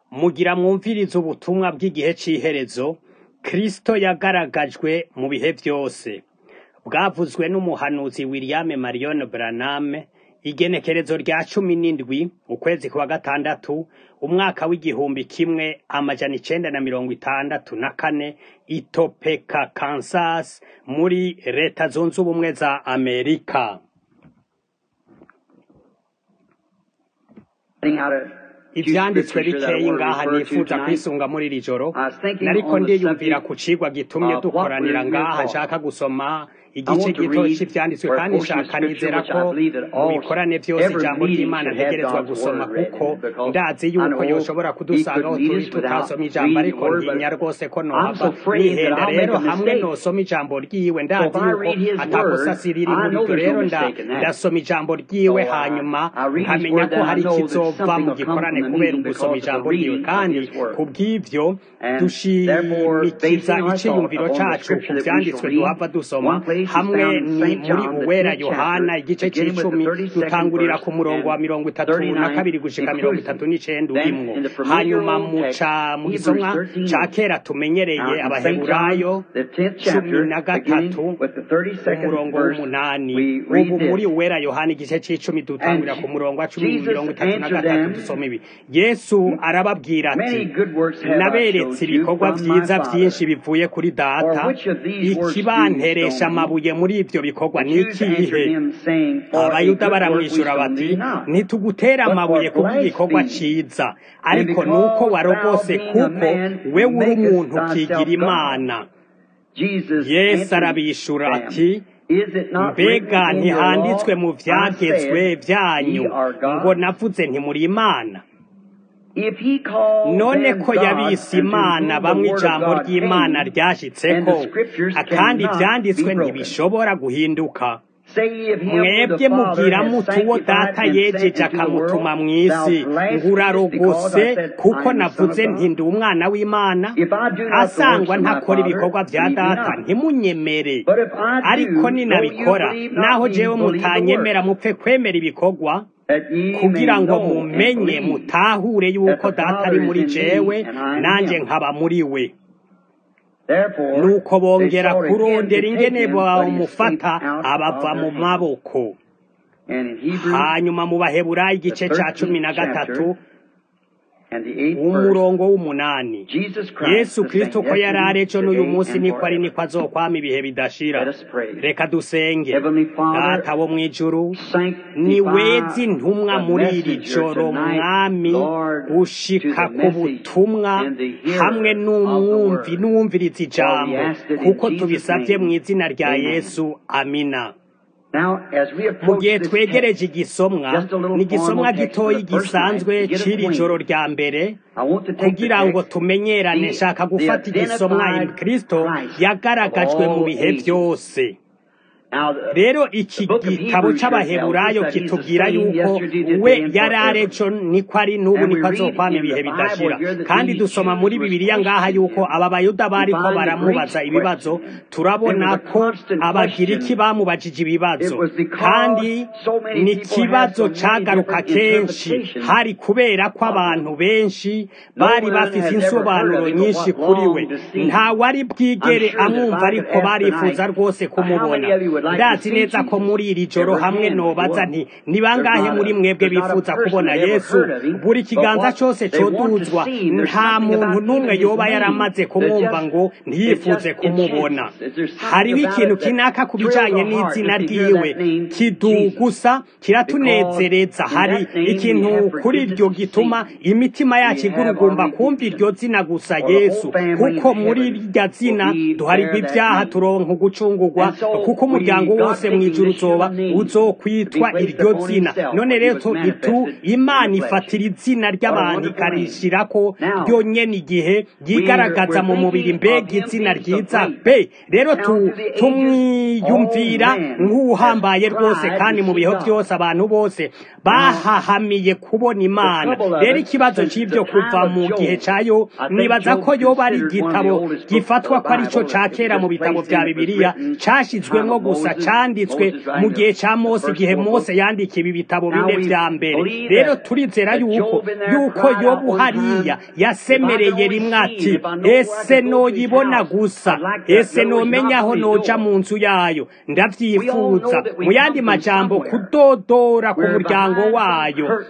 Mugira mwumvirize ubutumwa bw'igihe c'iherezo, Kristo yagaragajwe mu bihe vyose. Bwavuzwe n'umuhanuzi William Marion Branham, igenekerezo rya cumi n'indwi, ukwezi kwa gatandatu, umwaka w'igihumbi kimwe amajana icenda na mirongo itandatu na kane, i Topeka, Kansas, muri leta zunze ubumwe za Amerika. ivyanditswe bikeyi ngaha nifuza kwisunga muri iri joro nariko ndiyumvira ku cigwa gitumye dukoranira ngaha nshaka gusoma igice gito c'ivyanditswe kandi nshaka nizera ko mu bikorane vyose ijambo ry'imana ntegerezwa gusoma kuko ndazi yuko yoshobora kudusanga aho turi tutasoma ijambo ariko ntinya rwose ko nohava nihenda rero hamwe nosoma ijambo ryiwe ndazi yuko atakosa siriri muri ryo rero ndasoma ijambo ryiwe hanyuma nkamenya ko hari ikizova mu gikorane kubera ugusoma ijambo ryiwe kandi kubw'ivyo dushimikiza iciyumviro cacu ku vyanditswe duhava dusoma hamwe ni muri uwera yohana igice c'icumi dutangurira ku murongo wa mirongo itatu na kabiri gushika mirongo itatu n'icenda urimwo hanyuma muca mu gisomwa ca kera tumenyereye abaheburayo cumi na gatatu umurongo w'umunani ubu muri uwera yohana igice c'icumi dutangurira ku murongo wa cumi mirongo itatu na gatatu dusoma ibi yesu arababwira ati naberetse ibikorwa vyiza vyinshi bivuye kuri data ikibanteresha amabuye muri ivyo bikorwa ni ikihe abayuda baramwishura bati ntitugutera amabuye kuko igikorwa ciza ariko nuko warogose kuko we uri umuntu ukigira imana yesu arabishura ati mbega ntihanditswe mu vyagezwe vyanyu ngo navuze ntimuri imana none ko yabise imana bamwe ijambo ry'imana ryashitseko kandi ivyanditswe ntibishobora guhinduka mwebwe mubwira muti uwo data yejeje akamutuma mw'isi ngurarogose kuko navuze nti ndi umwana w'imana asangwa ntakora ibikorwa vya data ntimunyemere ariko ninabikora naho jewe mutanyemera mupfe kwemera ibikorwa kugira ngo mumenye mutahure yuko data ari muri jewe nanje nkaba muri we nuko bongera kurondera ingene bamufata abava mu maboko hanyuma mu baheburayo igice ca cumi na gatatu umurongo w'umunani yesu kristo ko yari ari ejo n'uyu munsi niko ari niko azokwama ibihe bidashira reka dusenge data wo mw'ijuru ni wezi ntumwa muri iri joro mwami gushika ku butumwa hamwe n'umwumvi n'uwumviriza ijambo kuko tubisavye mu izina rya yesu amina mu gihe twegereje igisomwa ni igisomwa gitoyi gisanzwe c'iri joro rya mbere kugira ngo tumenyerane nshaka gufata igisomwa kristo yagaragajwe mu bihe vyose rero iki gitabo c'abaheburayo kitubwira yuko we yari arejo niko ari n'ubu niko azokwama ibihe bidashira kandi dusoma muri bibiliya ngaha yuko aba bayuda bariko baramubaza ibibazo turabona ko abagiriki bamubajije ibibazo kandi ni ikibazo cagaruka kenshi hari kubera ko abantu benshi bari bafise insobanuro nyinshi kuri we nta wari bwigere amwumva ariko barifuza rwose kumubona ndazi neza ko muri iri joro hamwe nobaza nti ni bangahe muri mwebwe bifuza kubona yesu buri kiganza cose coduzwa nta muntu n'umwe yoba yaramaze kumwumva ngo ntiyifuze kumubona hariho ikintu kinaka ku bijanye n'izina ryiwe kidugusa kiratunezereza hari ikintu kuri iryo gituma imitima yacu igurugumba kumva iryo zina gusa yesu kuko muri irya zina duharirwa ibyaha turonka ugucungurwa kuko umuryango wose mw'ijuru uzoba uzokwitwa iryo zina none rero itu imana ifatira izina ry'abantu ikarishirako ryonyene igihe ryigaragaza mu mubiri mbega izina ryiza be rero tumwiyumvira nk'uhambaye rwose kandi mu bihe byose abantu bose bahahamiye kubona imana rero ikibazo c'ivyo kuva mu gihe cayo nibaza ko yoba ari igitabo gifatwa ko arico ca kera mu bitabo vya bibiliya cashizwemwo gusa gusa canditswe mu gihe ca mose igihe mose yandika ibi bitabo bine vya mbere rero turizera yuko yuko yobu hariya yasemereye rimwe ati ese noyibona gusa ese nomenya aho noja mu nzu yayo ndavyifuza mu yandi majambo kudodora ku muryango wayo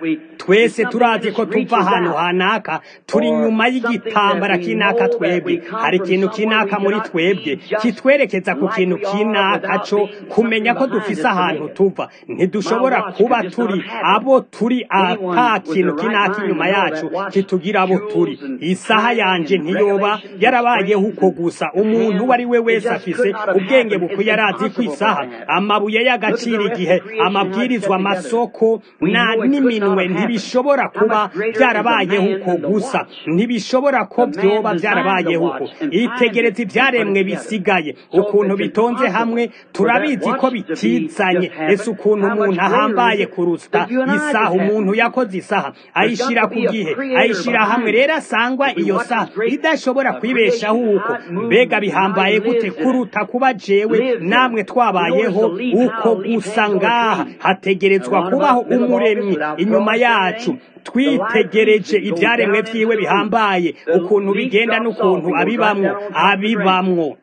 twese turazi ko tuva ahantu hanaka turi nyuma y'igitambara kinaka twebwe hari ikintu kinaka muri twebwe kitwerekeza ku kintu kinaka co kumenya ko dufise ahantu tuva ntidushobora kuba turi abo turi ata kintu kinaka inyuma yacu kitugira abo turi isaha yanje ntiyoba yarabayeho uko gusa umuntu uwo ari we wese afise ubwenge bukwiye arazi ko isaha amabuye y'agaciro igihe amabwirizwa amasoko na n'iminwe ntibishobora kuba byarabayeho uko gusa ntibishobora ko byoba byarabayeho uko itegereza ibyaremwe bisigaye ukuntu bitonze hamwe turabizi ko bitizanye ese ukuntu umuntu ahambaye kurusta isaha umuntu yakoze isaha ayishyira ku gihe ayishyira hamwe rero asangwa iyo saha idashobora kwibeshaho uko mbega bihambaye gute kuruta kuba jewe namwe twabayeho uko gusa ngaha hategerezwa kubaho umuremyi inyuma yacu twitegereje ibyaremwe byiwe bihambaye ukuntu bigenda n'ukuntu abibamwo abibamwo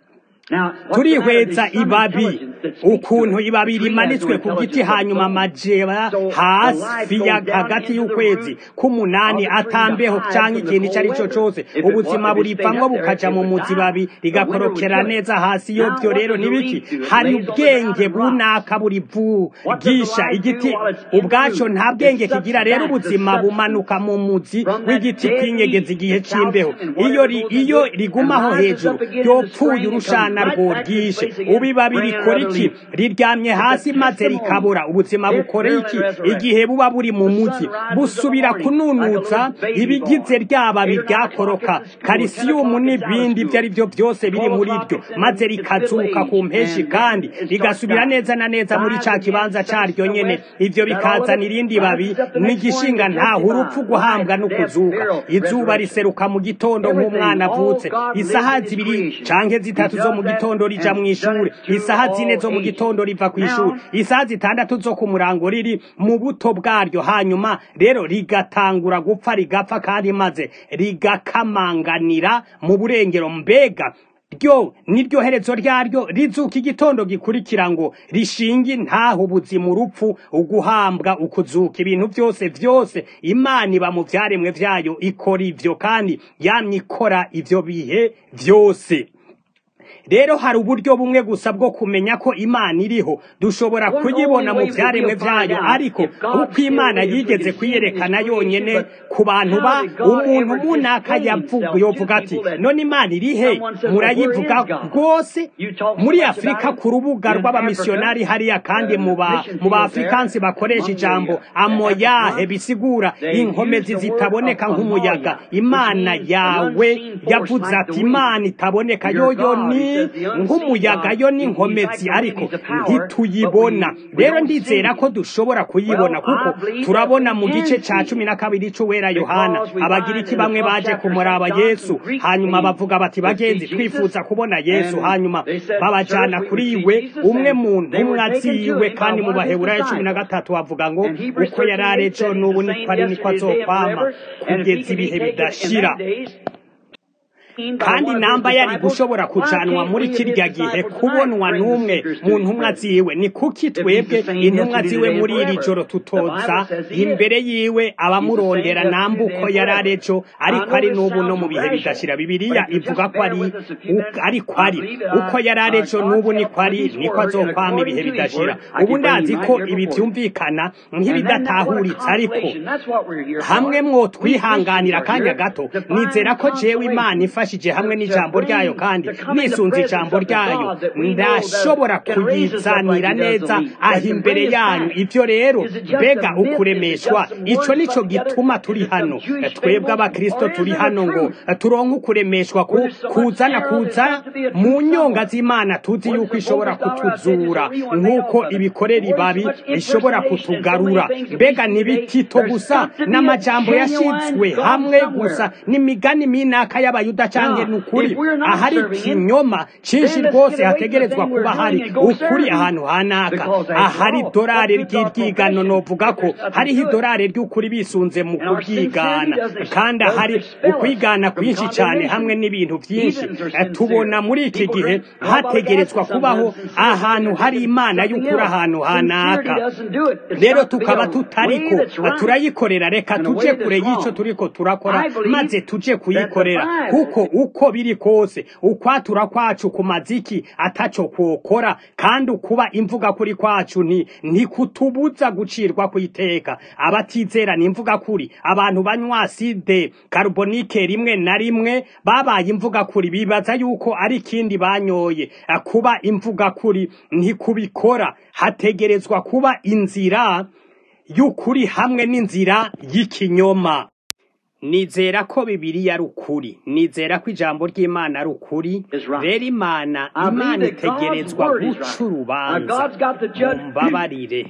turihweza ibabi ukuntu ibabi rimanitswe ku giti hanyuma amajeba hasi hagati y'ukwezi k'umunani atambeho cyangwa ikintu icyo ari cyo cyose ubuzima buripamwo bukaja mu muzi babi rigakorokera neza hasi iyo byo rero nibiki hari ubwenge bunaka burivugisha igiti ubwaco nta bwenge kigira rero ubuzima bumanuka mu muzi w'igiti kwinyegeza igihe c'imbeho iyo iyo rigumaho hejuru yopfuye urushana rwo ryishe ubibabi rikora iki riryamye hasi maze rikabura ubuzima bukora iki igihe buba buri mu muzi busubira kununutsa ibigize ryababi ryakoroka karisiyumu n'ibindi ibyo ari byo byose biri muri ryo maze rikazuka ku mpeshi kandi rigasubira neza na neza muri ca kibanza caryo nyene ivyo bikazana irindi babi n'igishinga ntaho urupfu guhambwa no kuzuka izuba riseruka mu gitondo nk'umwana avutse isaha zibiri canke zitatu zo mu gitondo rija mu ishure isaha zine zo mu gitondo riva ku ishuri isaha zitandatu zo ku murango riri mu buto bwaryo hanyuma rero rigatangura gupfa rigapfa kandi maze rigakamanganira mu burengero mbega ryo niryo herezo ryaryo rizuka igitondo gikurikira ngo rishinge ntaho ubuzima urupfu uguhambwa ukuzuka ibintu byose byose imana iba mu byaremwe vyayo ikora ivyo kandi yamye ikora ivyo bihe byose rero hari uburyo bumwe gusa bwo kumenya ko imana iriho dushobora kuyibona mu byaremwe byayo ariko uko imana yigeze kuyerekana yonyene ku bantu ba umuntu munaka yovuga ati none imana irihe murayivuga rwose muri afurika ku rubuga rw'abamisiyonari hariya kandi mu baafrikansi bakoresha ijambo amoyahe bisigura inkomezi zitaboneka nk'umuyaga imana yawe yavuze ati imana itaboneka yoyo ni nk'umuyaga yo n'inkomezi ariko ntituyibona rero ndizera ko dushobora kuyibona kuko turabona mu gice cya cumi na kabiri cy'uwera yohana abagiriki bamwe baje kumuraba yesu hanyuma bavuga bati bagenzi twifuza kubona yesu hanyuma babajyana kuri we umwe mu ntumwa ziwe kandi mu baheburayo cumi na gatatu bavuga ngo uko yari arejo n'ubu niko ari niko azokwama kugeza ibihe bidashira kandi namba yari gushobora kujanwa muri kirya gihe kubonwa n'umwe mu ntumwa ziwe ni kuki twebwe intumwa ziwe muri iri joro tutoza imbere yiwe abamurondera nambuko yari arejo ariko ari n'ubu no mu bihe bidashira bibiliya ivuga ko ari ariko ari uko yari arejo n'ubu niko ari niko azokwama ibihe bidashira ubu ndazi ko ibi byumvikana nk'ibidatahuritse ariko hamwe mwo twihanganira akanya gato nizera ko jewe imana ifa yafashije hamwe n'ijambo ryayo kandi nisunze ijambo ryayo ndashobora kuyizanira neza aho imbere yanyu ibyo rero mbega ukuremeshwa ico nico gituma turi hano twebwe abakristo turi hano ngo turonke ukuremeshwa kuzana kuza mu nyonga z'imana tuzi yuko ishobora kutuzura nk'uko ibikorera ibabi ishobora kutugarura mbega ntibitito gusa n'amajambo yashyizwe hamwe gusa n'imigani minaka y'abayuda canke ni ukuri ahari ikinyoma cinshi rwose hategerezwa kuba hari ukuri ahantu hanaka ahari idorari ry'iryigano novuga ko hariho idorari ry'ukuri bisunze mu kubyigana kandi ahari ukwigana kwinshi cyane hamwe n'ibintu byinshi tubona muri iki gihe hategerezwa kubaho ahantu hari imana y'ukuri ahantu hanaka rero tukaba tutariko turayikorera reka tuje kure y'icyo turiko turakora maze tuje kuyikorera kuko uko biri kose ukwatura kwacu ku maziki ataco kwokora kandi ukuba imvuga kuri kwacu nti ntikutubuza gucirwa ku iteka abatizera ni imvuga kuri abantu banywa aside carbonique rimwe na rimwe babaye imvuga kuri bibaza yuko ari ikindi banyoye kuba imvuga kuri ntikubikora hategerezwa kuba inzira y'ukuri hamwe n'inzira y'ikinyoma nizera ko bibiriya ari ukuri nizera ko ijambo ry'imana ari ukuri rero imana imana itegerezwa guca urubanza mumbabarire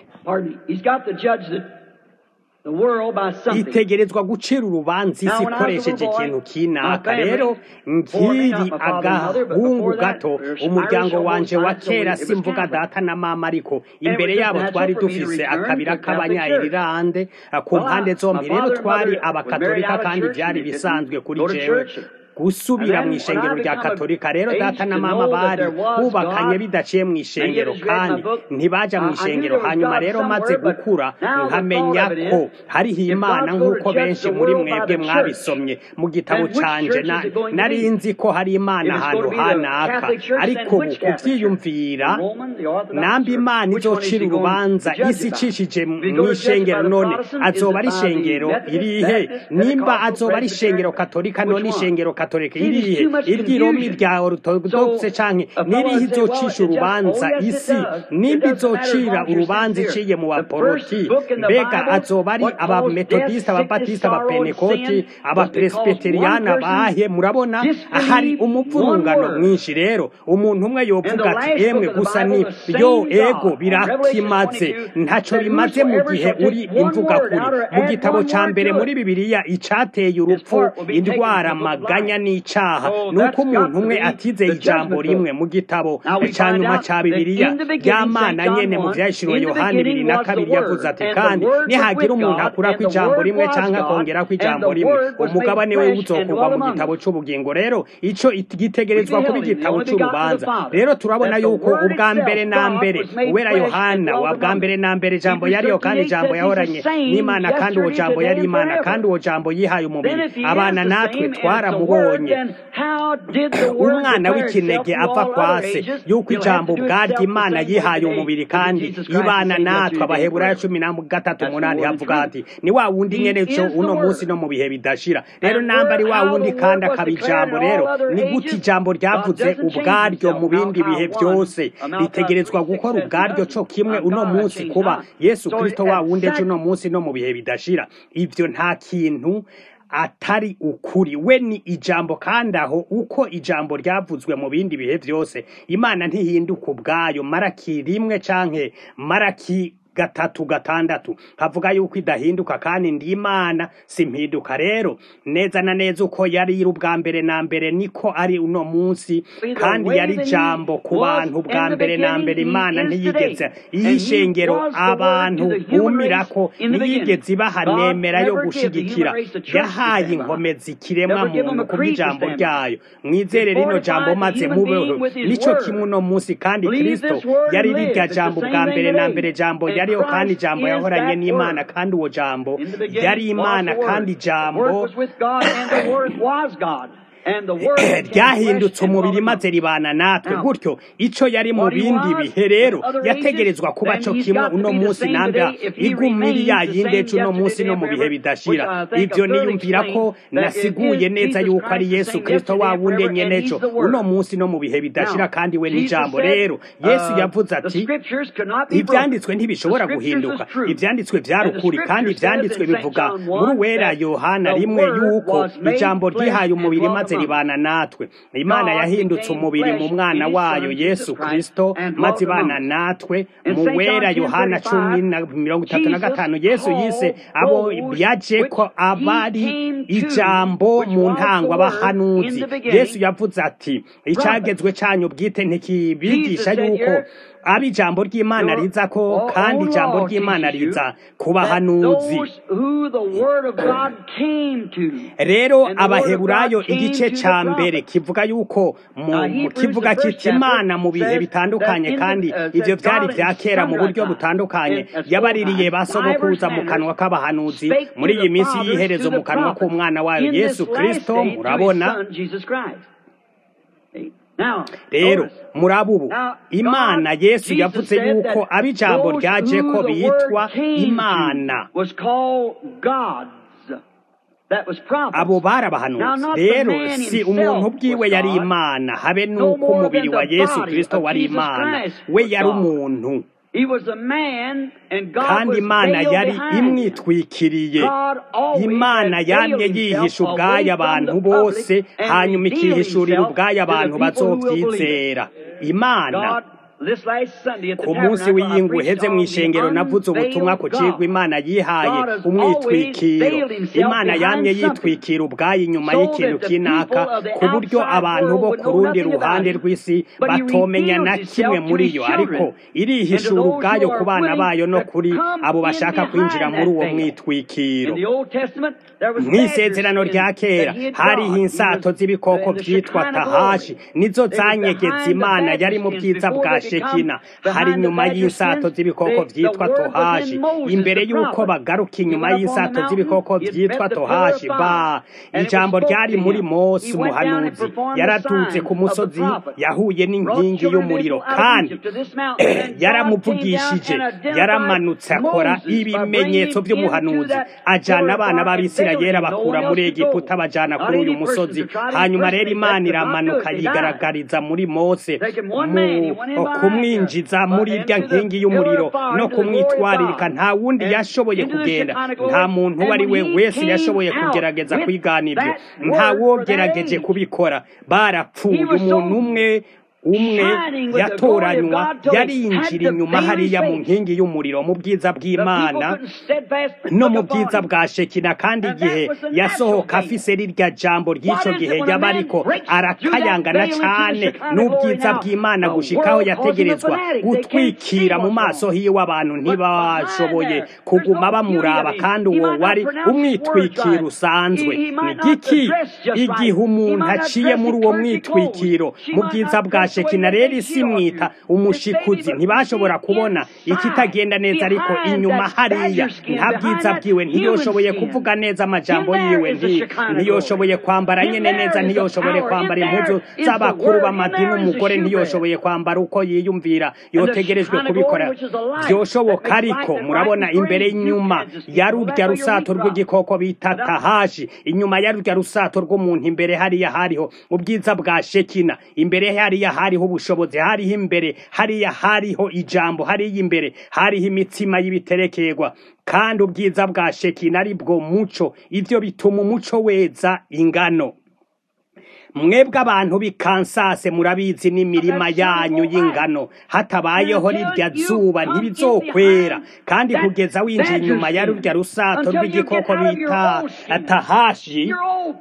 itegerezwa gucira urubanza isi ikoresheje ikintu kinaka rero nkiri agahungu gato umuryango wanje wa kera simvuga data na mama ariko imbere yabo twari dufise akabira k'abanyayirirande ku mpande zombi rero twari abakatolika kandi byari bisanzwe kuri jewe gusubira mu ishengero rya katolika rero data na mama bari bubakanye bidaciye mu ishengero kandi ntibaja mu ishengero hanyuma rero maze gukura nkamenya ko hariho imana nk'uko benshi muri mwebwe mwabisomye mu gitabo canje nari nzi ko hari imana ahantu hanaka ariko ubu kuvyiyumvira nambi imana izocira urubanza isi icishije mu ishengero none azoba ari ishengero irihe nimba azoba ari ishengero katolika none ishengero katolika irihe iryiromi rya orthodoxe canke nirihe izocisha urubanza isi nimba izocira urubanza iciye mu baporoti mbega azoba ari abametodiste ababatiste abapenekoti abapresbiteriyana bahe murabona hari umuvurungano mwinshi rero umuntu umwe yovuga ati emwe gusa ni yo ego birakimaze ntaco bimaze mu gihe uri imvuga kuri mu gitabo ca mbere muri bibiliya icateye urupfu indwara amaganya n'icaha nuko umuntu umwe atizeye ijambo rimwe mu gitabo ca nyuma ca bibiliya ry'amana nyene mu vyahishuriwe yohani bibiri na kabiri yavuze ati kandi nihagira umuntu akurako ijambo rimwe canke akongerako ijambo rimwe umugabane we uzokurwa mu gitabo c'ubugingo rero ico gitegerezwa kuba igitabo c'urubanza rero turabona yuko ubwa mbere na mbere uwera yohana wa bwa mbere na mbere ijambo yariyo kandi ijambo yahoranye n'imana kandi uwo jambo yari imana kandi uwo jambo yihaye umubiri abana natwe twaramubonye umwana w'ikinege apfa kwase yuko ijambo ubwaryo imana yihaye umubiri kandi ibana natwe abaheburayo cumi na gatatu umunani havuga hati ni wa wundi nyene co uno munsi no mu bihe bidashira rero namba ari wa wundi kandi akaba ijambo rero ni gute ijambo ryavuze ubwaryo mu bindi bihe byose ritegerezwa gukora ubwaryo co kimwe uno munsi kuba yesu kristo wa wundi ejo uno munsi no mu bihe bidashira ivyo nta kintu atari ukuri we ni ijambo kandi aho uko ijambo ryavuzwe mu bindi bihe byose imana ntihinduka ubwayo maraki rimwe canke maraki gatatu gatandatu havuga yuko idahinduka kandi ndi imana simpinduka rero neza na neza uko yari iri ubwa mbere na mbere niko ari uno munsi kandi yari jambo ku bantu bwa mbere na mbere imana ntiyigeze iyishengero abantu bumirako ntiyigeze ibaha nemera yo gushigikira yahaye inkomezi ikiremwa muntu kubw'ijambo ryayo mwizere rino jambo maze mubeho nico kimwe uno munsi kandi kristo yari rirya jambo bwa mbere na mbere jambo yariho kandi ijambo yahoranye n'imana kandi uwo jambo yari imana kandi ijambo ryahindutse umubiri maze ribana natwe gutyo ico yari mu bindi bihe rero yategerezwa kuba co kimwe uno munsi namba igumiri ya yindi ejo uno munsi no mu bihe bidashira ivyo niyumvira ko nasiguye neza yuko ari yesu kristo wa wundi nyene ejo uno munsi no mu bihe bidashira kandi we n'ijambo rero yesu yavuze ati ivyanditswe ntibishobora guhinduka ivyanditswe vyari ukuri kandi ivyanditswe bivuga muri wera yohana rimwe yuko ijambo ryihaye umubiri maze maze ribana natwe imana yahindutse umubiri mu mwana wayo yesu kristo maze ibana natwe mu wera yohana cumi na mirongo itatu na gatanu yesu yise abo yaje ko abari ijambo mu ntango abahanuzi yesu yavuze ati icyagezwe cyanyu bwite ntikibigisha yuko aba ijambo ry'imana riza ko kandi ijambo ry'imana riza ku bahanuzi rero abaheburayo igice cya mbere kivuga yuko kivuga kiti imana mu bihe bitandukanye kandi ibyo byari bya kera mu buryo butandukanye yabaririye ba sogokuza mu kanwa k'abahanuzi muri iyi minsi y'iherezo mu kanwa k'umwana wayo yesu kirisito murabona rero muraba ubu imana yesu yavuze yuko aba ijambo ryaje ko bitwa imana abo barabahanuzi rero si umuntu bwiwe yari imana habe n'uko umubiri wa yesu kirisito wari imana we yari umuntu kandi imana yari imwitwikiriye imana yamye yihisha ubwayo abantu bose hanyuma ikihishurira ubwayo abantu bazobyizera imana ku munsi w'iyingu uheze mu ishengero navuze ubutumwa ku cigwa imana yihaye umwitwikiro imana yamye yitwikira ubwayo inyuma y'ikintu kinaka ku buryo abantu bo ku rundi ruhande rw'isi batomenya na kimwe muri yo ariko irihishura ubwayo ku bana bayo no kuri abo bashaka kwinjira muri uwo mwitwikiro mu isezerano rya kera hariho insato z'ibikoko byitwa tahashi nizo zanyegetse imana yari mu bwiza bwa shekina hari inyuma y'insato z'ibikoko byitwa tohashi imbere y'uko bagaruka inyuma y'insato z'ibikoko byitwa tohashi ba ijambo ryari muri mose umuhanuzi yaradutse ku musozi yahuye n'inkingi y'umuriro kandi yaramuvugishije yaramanutse akora ibimenyetso by'umuhanuzi ajyana abana b'abisirayeli bakura muri egiputa bajyana kuri uyu musozi hanyuma rero imana iramanuka yigaragariza muri mose kumwinjiza muri irya nkingi y'umuriro no kumwitwaririka nta wundi yashoboye kugenda nta muntu uwo ari we wese yashoboye kugerageza kwigana ibyo nta wogerageje kubikora barapfuye umuntu umwe umwe yatoranywa yarinjira inyuma hariya mu nkingi y'umuriro mu bwiza bw'imana no mu bwiza bwa shekina kandi igihe yasohoka afise rirya jambo ry'icyo gihe yaba ariko arakayangana cyane n'ubwiza bw'imana gushikaho yategerezwa gutwikira mu maso hiwe abantu ntibashoboye kuguma bamuraba kandi uwo wari umwitwikiro usanzwe ni giki igihe umuntu aciye muri uwo mwitwikiro mu bwiza bwa shekina rero isi mwita umushikuzi ntibashobora kubona ikitagenda neza ariko inyuma hariya nta bwiza bwiwe ntiyoshoboye kuvuga neza amajambo yiwe ntiyoshoboye kwambara nyine neza ntiyoshoboye kwambara impuzu z'abakuru b'amadini umugore ntiyoshoboye kwambara uko yiyumvira yotegerejwe kubikora byoshoboka ariko murabona imbere inyuma ya rurya rusato rw'igikoko bita tahashi inyuma ya rurya rusato rw'umuntu imbere hariya hariho ubwiza bwa shekina imbere hariya hariho ubushobozi hariho imbere hariya hariho ijambo hariya imbere hariho imitsima y'ibiterekerwa kandi ubwiza bwa shekina ari bwo muco ibyo bituma umuco weza ingano mwebwe abantu b'ikansase murabizi n'imirima yanyu y'ingano hatabayeho rirya zuba ntibizokwera kandi kugeza winjiye inyuma ya rurya rusato rw'igikoko bita tahashi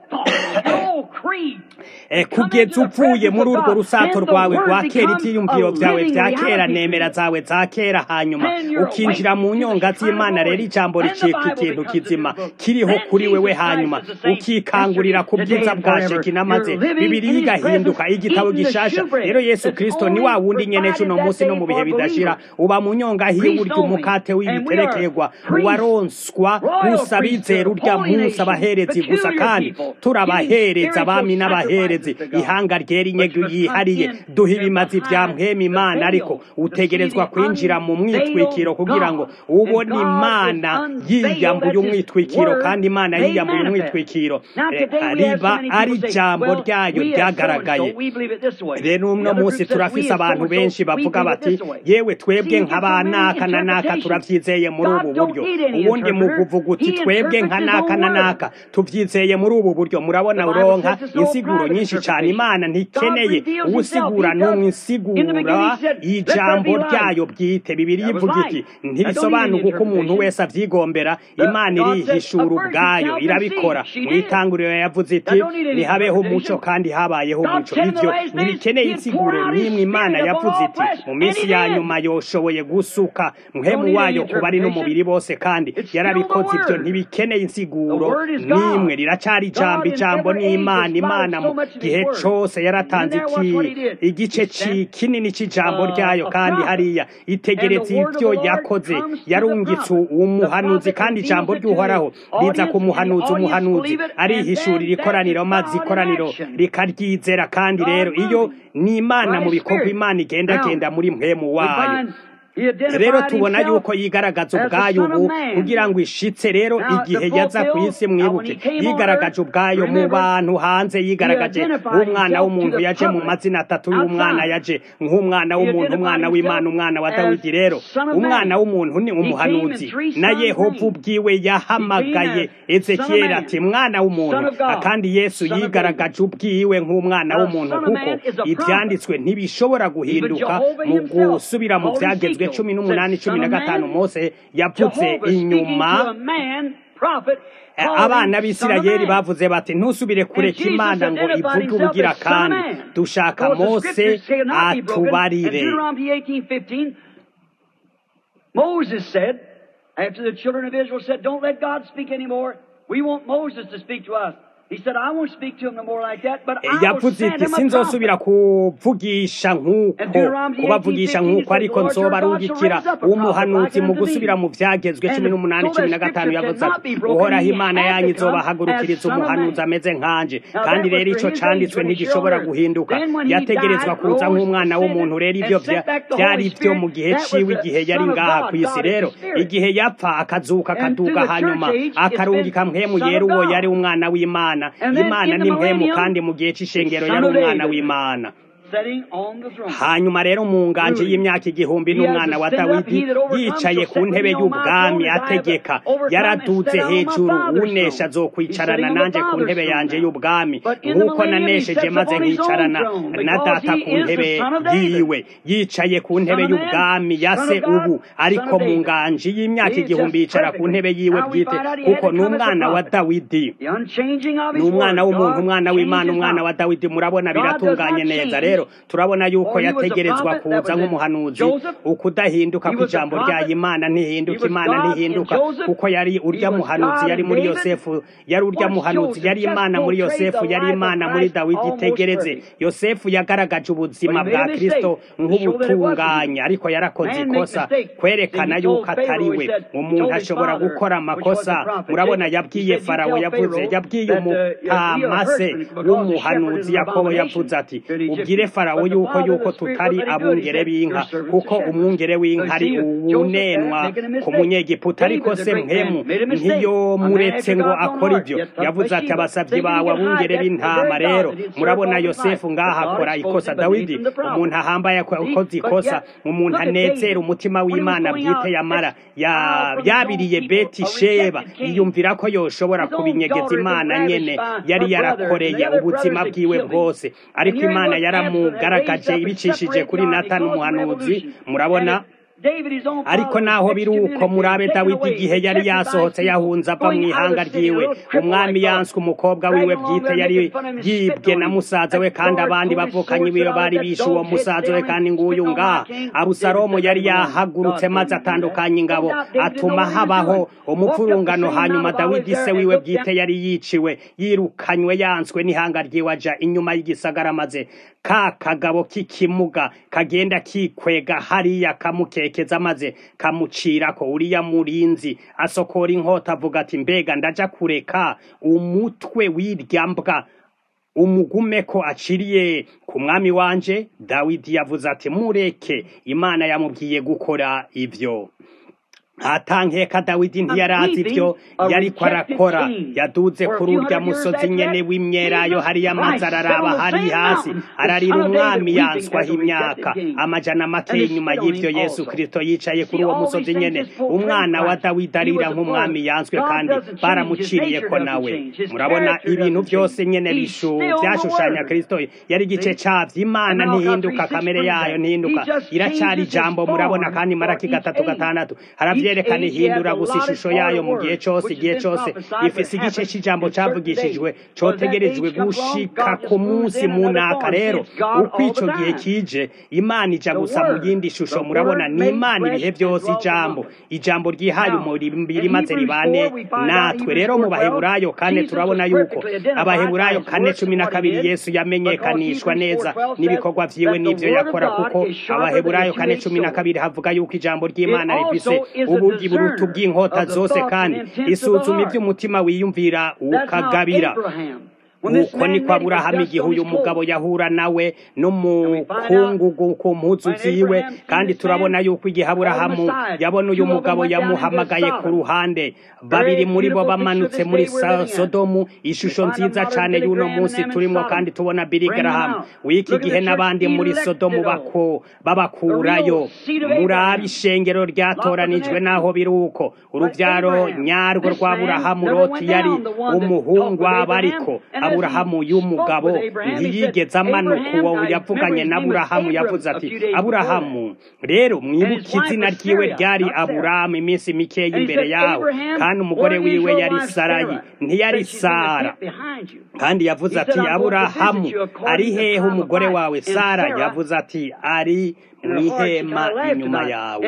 kugeza uvuye muri urwo rusato rwawe rwa kera ibyiyumviro byawe bya kera nemera zawe za kera hanyuma ukinjira mu nyonga z'imana rero ijambo ricika ikintu kizima kiriho kuri wewe hanyuma ukikangurira ku bwiza bwa shekina maze bibiri igahinduka igitabo gishasha rero yesu kirisito ni wa wundi nyene uno munsi no mu bihe bidashira uba mu nyonga hiwe urya umukate w'ibiterekerwa waronswa gusa bizera urya munsi abaherezi gusa kandi turabahereza abami n'abaherezi ihanga ryera inyego yihariye duha ibimazi vya mpwema imana ariko utegerezwa kwinjira mu mwitwikiro kugira ngo ubone imana yiyambuye umwitwikiro kandi imana yiyambuye umwitwikiro riba ari ijambo ryayo ryagaragaye rero uno munsi turafise abantu benshi bavuga bati yewe twebwe nk'abanaka na naka turavyizeye muri ubu buryo ubundi mu kuvuga uti twebwe nka naka na naka tuvyizeye muri ubu buryo murabona uronka insiguro nyinshi cane imana ntikeneye uwusigura n'umwe insigura ijambo ryayo bwite bibiri ivuga iki ntirisobanura uko umuntu wese avyigombera imana irihishura ubwayo irabikora mu itanguriro yavuze iti ntihabeho umuco kandi habayeho umuco ivyo ntibikeneye insiguro n'imwe imana yavuze iti mu minsi ya nyuma yoshoboye gusuka muhemu wayo kuba ari n'umubiri bose kandi yarabikoze ivyo ntibikeneye insiguro n'imwe riracari ijambo ijambo n'imana imana mu gihe cose yaratanze iki igice kinini c'ijambo ryayo kandi hariya itegeretse ivyo yakoze yarungitse umuhanuzi kandi ijambo ry'uhoraho riza ku muhanuzi umuhanuzi arihishurira ikoraniro maze ikoraniro rikaryizera kandi rero iyo ni imana mu bikorwa imana igendagenda muri mpemu wayo rero tubona yuko yigaragaza ubwayo ubu kugira ngo ishitse rero igihe yaza ku isi mwibuke yigaragaje ubwayo mu bantu hanze yigaragaje nk'umwana w'umuntu yaje mu mazina atatu y'umwana yaje nk'umwana w'umuntu umwana w'imana umwana wa dawidi rero umwana w'umuntu ni umuhanuzi na yehova ubwiwe yahamagaye ezekiyeli ati mwana w'umuntu kandi yesu yigaragaje ubwiwe nk'umwana w'umuntu kuko ibyanditswe ntibishobora guhinduka mu gusubira mu byagezwe cumi n'umunani cumi na gatanu mose yavuze inyuma abana b'isirayeli bavuze bati ntusubire kureka imana ngo ivuge ubugira kandi dushaka mose atubarire Moses said, after the children of Israel said, Don't let God speak anymore, we want Moses to speak to us. yavuze iti sinzosubira kuvugisha nk'uko kubavugisha nk'uko ariko nzoba arungikira umuhanuzi mu gusubira mu byagezwe cumi n'umunani cumi na gatanu yavuze ati uhoraho imana yanyu izobahagurukiriza umuhanuzi ameze nkanje kandi rero ico canditswe ntigishobora guhinduka yategerezwa kuza nk'umwana w'umuntu rero ivyo byari byo mu gihe ciwe igihe yari ngaha ku isi rero igihe yapfa akazuka akaduga hanyuma akarungika mpemu yera uwo yari umwana w'imana imana ni mpemu kandi mu gihe c'ishengero yari umwana w'imana hanyuma rero mu nganje y'imyaka igihumbi n'umwana wa dawidi yicaye ku ntebe y'ubwami ategeka yaraduze hejuru unesha azokwicarana nanje ku ntebe yanje y'ubwami nk'uko nanesheje maze nkicarana na data ku ntebe yiwe yicaye ku ntebe y'ubwami ya se ubu ariko mu nganje y'imyaka igihumbi yicara ku ntebe yiwe bwite kuko ni umwana wa dawidi ni umwana w'umuntu umwana w'imana umwana wa dawidi murabona biratunganye neza rero turabona yuko yategerezwa kuza nk'umuhanuzi ukudahinduka kw'ijambo rya imana ntihinduka imana ntihinduka kuko yari urya muhanuzi yari muri yosefu yari urya muhanuzi yari imana muri yosefu yari imana muri dawidi itegereze yosefu yagaragaje ubuzima bwa kristo nk'ubutunganya ariko yarakoze ikosa kwerekana yuko atari we umuntu ashobora gukora amakosa murabona yabwiye farawo yavuze yabwiye umutamase w'umuhanuzi yakobo yavuze ati ubwire farawo yuko yuko tutari abungere b'inka kuko umwungere w'inka ari uwunenwa ku munyegiputa ariko se mpemu ntiyo muretse ngo akora ibyo yavuze ati abasabyi bawe abungere b'intama rero murabona yosefu ngaha akora ikosa dawidi umuntu ahambaye akoze ikosa umuntu anezera umutima w'imana bwite yamara yabiriye beti sheba yiyumvira ko yoshobora kubinyegeza imana nyene yari yarakoreye ubuzima bwiwe bwose ariko imana yaramugaragaje ibicishije kuri natani umuhanuzi murabona ariko naho biri uko murabe dawidi igihe yari yasohotse yahunze ava mu ihanga ryiwe umwami yanswe umukobwa wiwe bwite yari yibwe na musaza we kandi abandi bavukanye biwe bari bishe uwo musaza we kandi nguyu ngaha abusalomu yari yahagurutse maze atandukanye ingabo atuma habaho umupfurungano hanyuma dawidi se wiwe bwite yari yiciwe yirukanywe yanswe n'ihanga ryiwe aja inyuma y'igisagara maze ka kagabo k'ikimuga kagenda kikwega hariya kamukekeza maze kamucirako uriya murinzi asokora inkota avuga ati mbega ndaja kureka umutwe w'irya mbwa umugume ko aciriye ku mwami wanje dawidi yavuze ati mureke imana yamubwiye gukora ivyo atankeka dawidi ntiyarazi ibyo yariko arakora yaduze kuri urya musozi nyene w'imyelayo hariya amazi araraba hari hasi ararira umwami yanswaho imyaka amajana make inyuma y'ivyo yesu kristo yicaye kuri uwo musozi nyene umwana wa dawidi arira nk'umwami yanswe kandi baramuciriye ko nawe murabona ibintu byose nyene bishu vyashushanya kristo yari igice cavyo imana ntihinduka kamere yayo ntihinduka iracari ijambo murabona kandi maraki gatatu gatandatu haravyerekana ihindura gusa ishusho yayo mu gihe cose igihe cose ifise igice c'ijambo cavugishijwe cotegerejwe gushika ku munsi munaka rero uko ico gihe kije imana ija gusa mu yindi shusho murabona ni imana ibihe vyose ijambo ijambo ryihaye umubiri maze ribane natwe rero mu baheburayo kane turabona yuko abaheburayo kane cumi na kabiri yesu yamenyekanishwa neza n'ibikorwa vyiwe n'ivyo yakora kuko abaheburayo kane cumi na kabiri havuga yuko ijambo ry'imana rifise ubugi burutu bw'inkota zose kandi isuzuma ivy'umutima wiyumvira ukagabira uko niko aburahamu igihe uyu mugabo yahura nawe n'umukungugu ku mpuzu ziwe kandi turabona yuko igihe aburahamu yabona uyu mugabo yamuhamagaye ku ruhande babiri muri bo bamanutse muri sodomu ishusho nziza cane y'uno munsi turimo kandi tubona bili garahamu w'iki gihe n'abandi muri sodomu bako babakurayo murabe ishengero ryatoranijwe n'aho biri uko uruvyaro nyarwo rwa aburahamu loti yari umuhungu aba ariko aburahamu y'umugabo ntiyigeze amanuka uwo yavuganye na aburahamu yavuze ati aburahamu rero mwibuke izina ryiwe ryari aburahamu iminsi mikeya imbere yaho kandi umugore wiwe yari sarayi ntiyari sara kandi yavuze ati aburahamu ari hehe umugore wawe sara yavuze ati ari mwihema inyuma yawe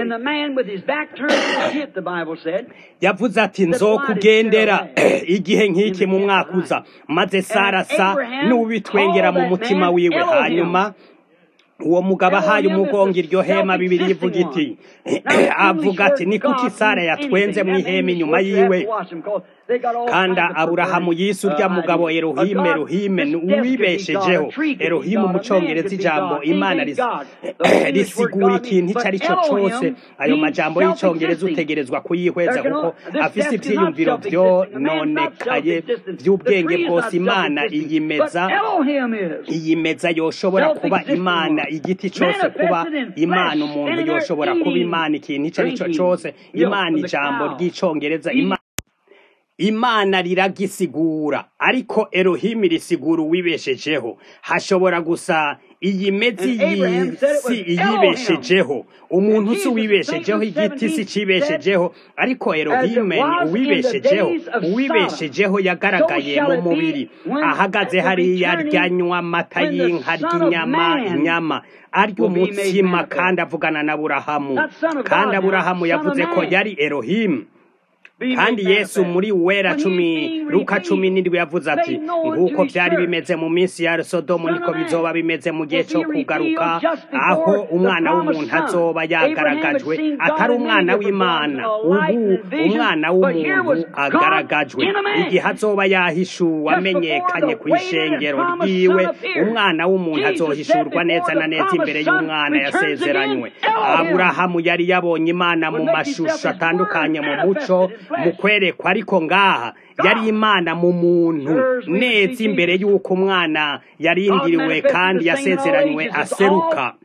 yavuze ati nzokugendera igihe nk'iki mu mwaka uza maze sara sa n'ubitwengera mu mutima wiwe hanyuma uwo mugabo ahaye umugongo iryo hema bibiri ivuga iti avuga ati ni kuki sara yatwenze mu ihema inyuma yiwe kandi aburahamu yise urya mugabo erohime erohime uwibeshejeho erohime mu cyongereza ijambo imana risigura ikintu icyo ari cyo cyose ayo majambo y'icyongereza utegerezwa kuyihweza kuko afise ibyiyumviro byononekaye by'ubwenge bwose imana iyimeza iyimeza yoshobora kuba imana igiti cyose kuba imana umuntu yoshobora kuba imana ikintu icyo ari cyo cyose imana ijambo ry'icyongereza imana imana riragisigura ariko erohimi risigura uwibeshejeho hashobora gusa iyi mezi y'isi iyibeshejeho umuntu si uwibeshejeho igiti si cibeshejeho ariko erohime ni uwibeshejeho uwibeshejeho yagaragaye mu mubiri ahagaze hariya ryanywa amata y'inka ry'inyama inyama arya umutsima kandi avugana na burahamu kandi aburahamu yavuze ko yari erohimu kandi yesu muri wera cumi luka cumi n'indwi yavuze ati nk'uko byari bimeze mu minsi ya sodomu niko bizoba bimeze mu gihe cyo kugaruka aho umwana w'umuntu azoba yagaragajwe atari umwana w'imana ubu umwana w'umuntu agaragajwe igihe azoba yahishuwe amenyekanye ku ishengero ryiwe umwana w'umuntu azohishurwa neza na neza imbere y'umwana yasezeranywe aburahamu yari yabonye imana mu mashusho atandukanye mu muco mu kwerekwa ariko ngaha yari imana mu muntu neza imbere y'uko umwana yarindiriwe kandi yasezeranywe aseruka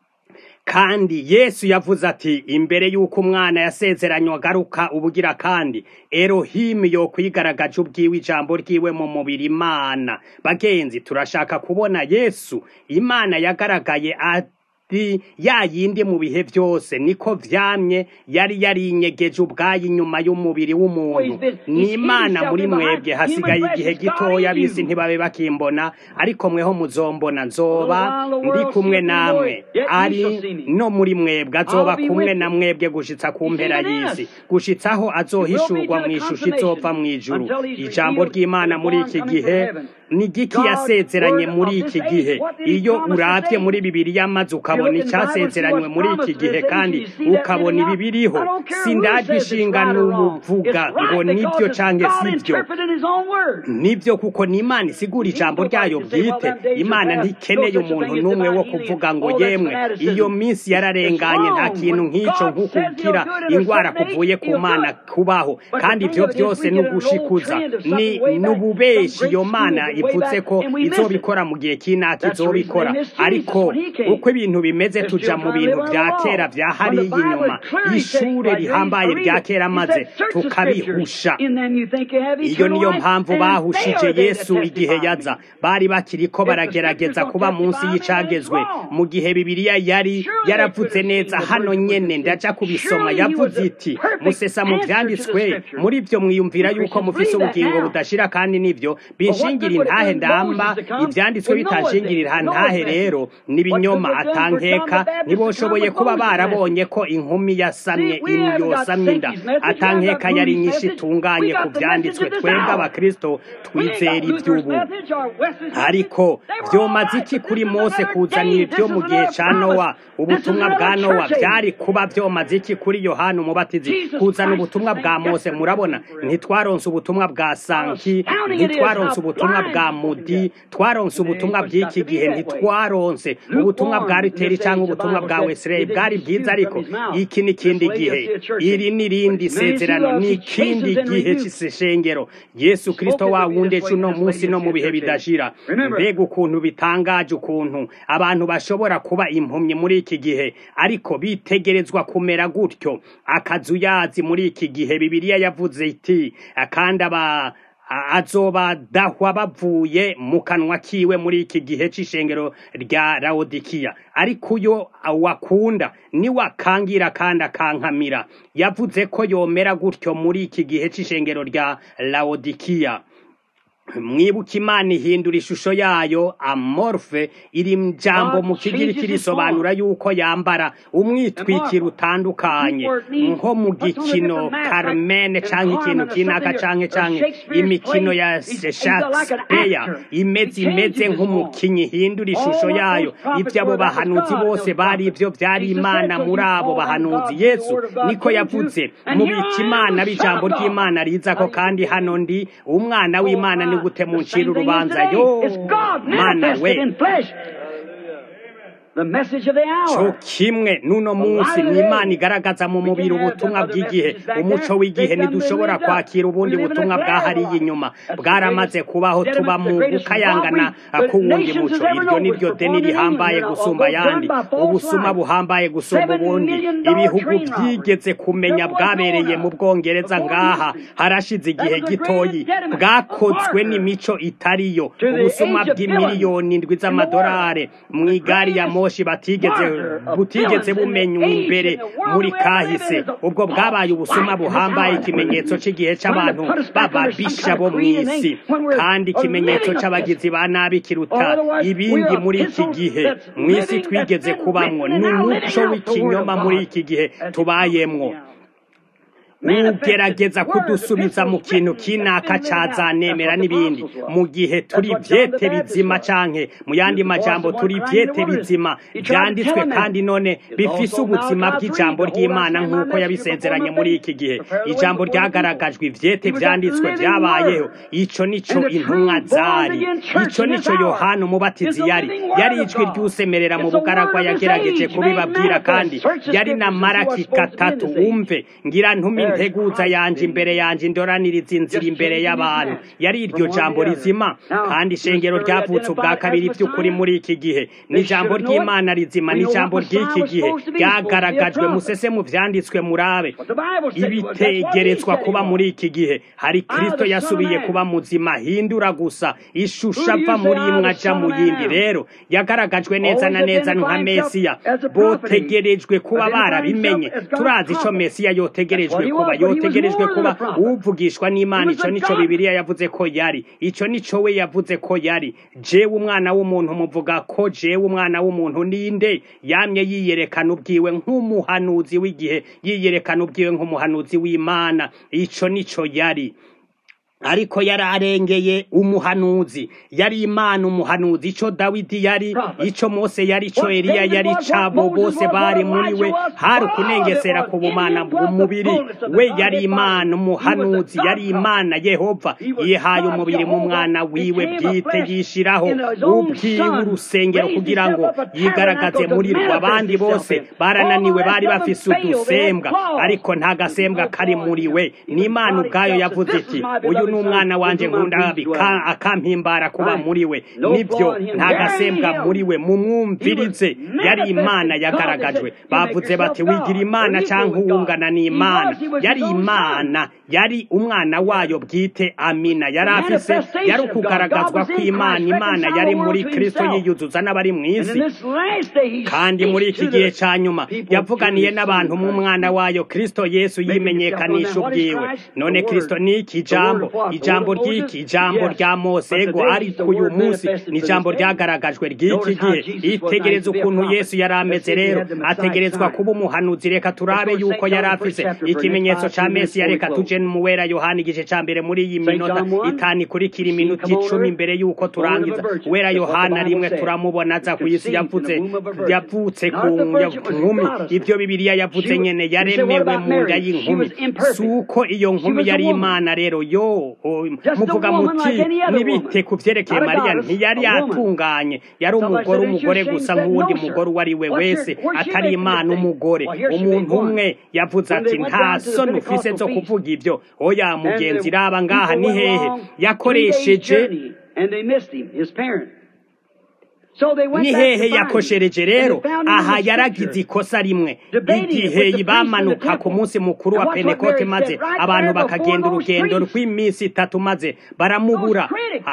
kandi yesu yavuze ati imbere y'uko umwana yasezeranywe agaruka ubugira kandi erohimu yo kwigaragaje ubwiwe ijambo ryiwe mu mubiri imana bagenzi turashaka kubona yesu imana yagaragaye ya yindi mu bihe byose niko vyamye yari yarinyegeje ubwayo inyuma y'umubiri w'umuntu ni imana muri mwebwe hasigaye igihe gitoya bisi ntibabe bakimbona ariko mweho muzombona nzoba ndi kumwe namwe ari no muri mwebwe azoba kumwe na mwebwe gushitsa ku mpera y'isi gushitsaho azohishurwa mu ishusho izova mu ijuru ijambo ry'imana muri iki gihe ni giki yasezeranye muri iki gihe iyo urabye muri bibiri y'amazi ukaba ukabona icyasezeranywe muri iki gihe kandi ukabona ibi biriho sindajwe ishinga n'umuvuga ngo nibyo cyangwa si byo nibyo kuko ni imana isigura ijambo ryayo bwite imana ntikeneye umuntu n'umwe wo kuvuga ngo yemwe iyo minsi yararenganye nta kintu nk'icyo nk'ukubwira indwara kuvuye ku mana kubaho kandi ibyo byose ni ugushikuza ni n'ububeshi iyo mana ivutse ko izobikora mu gihe cy'inaka izobikora ariko uko ibintu bimeze tuja mu bintu bya kera bya hariya inyuma ishure rihambaye rya kera maze tukabihusha iyo niyo mpamvu bahushije yesu igihe yaza bari bakiri ko baragerageza kuba munsi y'icagezwe mu gihe bibiliya yari yaravuze neza hano nyene ndaja kubisoma yavuze iti musesa mu vyanditswe muri byo mwiyumvira yuko mufise ubugingo budashira kandi nivyo binshingira intahe ndamba ivyanditswe bitashingirira ntahe rero n'ibinyoma atankeka ntiboshoboye kuba barabonye ko inkumi yasamye yosamye inda atankeka yari nyinshi itunganye ku vyanditswe twebwe abakristo twizera ivy'ubu ariko vyomaze iki kuri mose kuzanira ibyo mu gihe ca nowa ubutumwa bwa nowa vyari kuba vyomaze iki kuri yohana umubatizi kuzana ubutumwa bwa mose murabona ntitwaronse ubutumwa bwa sanki ntitwaronse ubutumwa bwa mudi twaronse ubutumwa bw'iki gihe ntitwaronse ubutumwa bwa riteri cyangwa ubutumwa bwa wesileyi bwari bwiza ariko iki ni ikindi gihe iri ni irindi sezerano ni ikindi gihe cy'isengero yesu kirisito wa wundi ejo uno munsi no mu bihe bidashira mbega ukuntu bitangaje ukuntu abantu bashobora kuba impumyi muri iki gihe ariko bitegerezwa kumera gutyo akazuyazi muri iki gihe bibiliya yavuze iti kandi aba azobadahwa bavuye mu kanwa kiwe muri iki gihe c'ishengero rya Laodikiya ariko uyo wakunda ni wakangira kandi akankamira yavuze ko yomera gutyo muri iki gihe c'ishengero rya Laodikiya mwibuka imana ihindura ishusho yayo amorfe iri jambo mu kigiriki risobanura yuko yambara umwitwikiro utandukanye nko mu gikino carmen canke ikintu kinaka canke canke imikino ya shakespeare imeze imeze nk'umukinyi ihindura ishusho yayo ivyo abo bahanuzi bose bari ivyo vyari imana muri abo bahanuzi yesu niko yavuze mubika imana b'ijambo ry'imana rizako kandi hano ndi umwana w'imana ni gute muncira urubanza yo mana we cyo kimwe n'uno munsi ni imana igaragaza mu mubiri ubutumwa bw'igihe umuco w'igihe ntidushobora kwakira ubundi butumwa bwahariye inyuma bwaramaze kubaho tuba mu gukayangana k'uwundi muco iryo ni ryo deni rihambaye gusumba ayandi ubusuma buhambaye gusumba ubundi ibihugu byigeze kumenya bwabereye mu bwongereza ngaha harashize igihe gitoyi bwakozwe n'imico itariyo ubusuma bw'imiliyoni indwi z'amadolari mu igari ya moshi batigeze butigeze bumenywa imbere muri kahise ubwo bwabaye ubusuma buhambaye ikimenyetso cy'igihe cy'abantu bababisha bo mu isi kandi ikimenyetso cy'abagizi ba nabi kiruta ibindi muri iki gihe mu isi twigeze kubamwo ni umuco w'ikinyoma muri iki gihe tubayemwo ugerageza kudusubiza mu kintu kinaka cazanemera n'ibindi mu gihe turi vyete bizima canke mu yandi majambo turi vyete bizima vyanditswe kandi none bifise ubuzima bw'ijambo ry'imana nk'uko yabisezeranye muri iki gihe ijambo ryagaragajwe ivyete vyanditswe vyabayeho ico nico intumwa zari ico nico yohana umubatizi yari yari ijwi ry'usemerera mu bugaragwa yagerageje kubibabwira kandi yari na maraki gatatu umve ngira ntumi integuza yanje imbere yanje indoraniriza inzira imbere y'abantu yari iryo jambo rizima kandi ishengero ryavutse ubwa kabiri by'ukuri muri iki gihe ni ijambo ry'imana rizima ni ijambo ry'iki gihe ryagaragajwe musese mu vyanditswe murabe ibitegerezwa kuba muri iki gihe hari kristo yasubiye kuba muzima hindura gusa ishusho ava muri imwe aja mu yindi rero yagaragajwe neza na neza nka mesiya botegerejwe kuba barabimenye turazi ico mesiya yotegerejwe kuba yotegerejwe kuba uvugishwa n'imana ico nico bibiliya yavuze ko yari ico nico we yavuze ko yari jewe umwana w'umuntu muvuga ko jewe umwana w'umuntu ninde yamye yiyerekana ubwiwe nk'umuhanuzi w'igihe yiyerekana ubwiwe nk'umuhanuzi w'imana ico nico yari ariko yari arengeye umuhanuzi yari imana umuhanuzi ico dawidi yari ico mose yari ico eliya yari cabo bose bari muri we hari ukunengesera ku bumana bw'umubiri we yari imana umuhanuzi yari imana yehova yihaye umubiri mu mwana wiwe bwite yishiraho ubwiwe urusengero kugira ngo yigaragaze muri rwo abandi bose barananiwe bari bafise udusembwa ariko nta gasembwa kari muri we ni imana ubwayo yavuze iti uyu ni umwana wanje nkunda akampimbara kuba muri we nibyo nta gasembwa muri we mumwumvirize yari imana yagaragajwe bavuze bati wigira imana cyangwa uwungana n'imana yari imana yari umwana wayo bwite amina yari afise yari ukugaragazwa kw'imana imana yari muri kristo yiyuzuza n'abari mu isi kandi muri iki gihe cya nyuma yavuganiye n'abantu mu mwana wayo kristo yesu yimenyekanisha ubwiwe none kristo ni iki jambo ijambo ry'iki ijambo rya mose ego ariko uyu munsi ni ijambo ryagaragajwe ry'iki gihe itegereza ukuntu yesu yari ameze rero ategerezwa kuba umuhanuzi reka turabe yuko yari afise ikimenyetso ca mesiya reka tuje mu wera yohana igice ca mbere muri iyi minota itanu ikurikira iminota icumi imbere yuko turangiza wera yohana rimwe turamubona aza ku isi yavuze yavutse ku nkumi ibyo bibiliya yavuze nyene yaremewe mu nda y'inkumi si uko iyo nkumi yari imana rero yo muvuga muti nibite ku vyerekeye mariya ntiyari yatunganye yari umugore umugore gusa nk'uwundi mugore uwo ari we wese atari imana umugore umuntu umwe yavuze ati nta soni ufise zo kuvuga ibyo oya mugenzi raba ngaha ni hehe yakoresheje ni hehe yakoshereje rero aha yaragize ikosa rimwe igihe bamanuka ku munsi mukuru wa penekote maze abantu bakagenda urugendo rw'iminsi itatu maze baramubura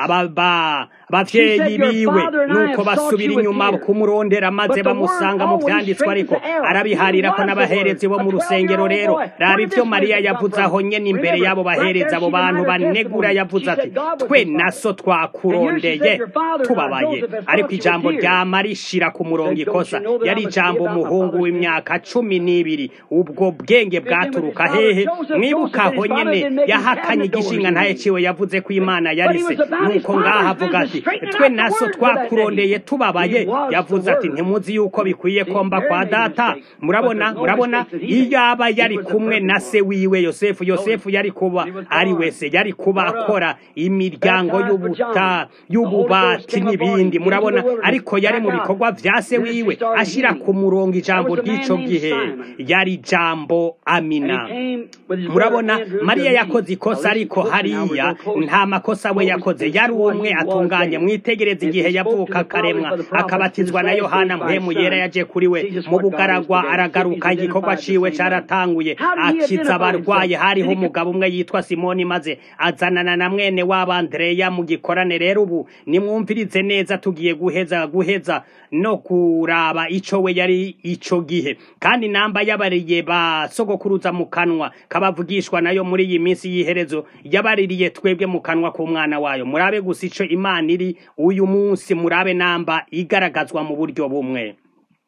abavyeyi biwe nuko basubira inyuma kumurondera maze bamusanga mu vyanditswe ariko arabiharira ko n'abaherezi bo mu rusengero rero raba ivyo mariya yavuze aho nyene imbere y'abo baherezi abo bantu banegura yavuze ati twe naso twakurondeye tubabaye ariko ijambo ryama rishira ku murongo ikosa yari ijambo umuhungu w'imyaka cumi n'ibiri ubwo bwenge bwaturuka hehe mwibuka aho nyene yahakanye igishinga ntaye ciwe yavuze ko imana yarise nuko ngaha avuga ati twe naso twakurondeye tubabaye yavuze ati ntimuzi yuko bikwiye komba kwa data murabona murabona iyo aba yari kumwe na se wiwe yosefu yosefu yari kuba ari wese yari kuba akora imiryango y'ubuta y'ububati n'ibindi murabona ariko yari mu bikorwa vya se wiwe ashira ku murongo ijambo ry'ico gihe yari ijambo amina murabona mariya yakoze ikosa ariko hariya nta makosa we yakoze yari umwe atunganye mwitegereza igihe yavuka akaremwa akabatizwa na yohana mpemu yera yaje kuri we mu bugaragwa aragaruka igikorwa ciwe caratanguye akiza abarwaye hariho umugabo umwe yitwa simoni maze azanana na mwene wabo andreya mu gikorane rero ubu nimwumvirize neza tugiye guheza guheza no kuraba ico we yari ico gihe kandi namba yabariye ba sogokuruza mu kanwa kabavugishwa nayo muri iyi minsi y'iherezo yabaririye twebwe mu kanwa k'umwana wayo murabe gusa ico imana iri uyu munsi murabe namba igaragazwa mu buryo bumwe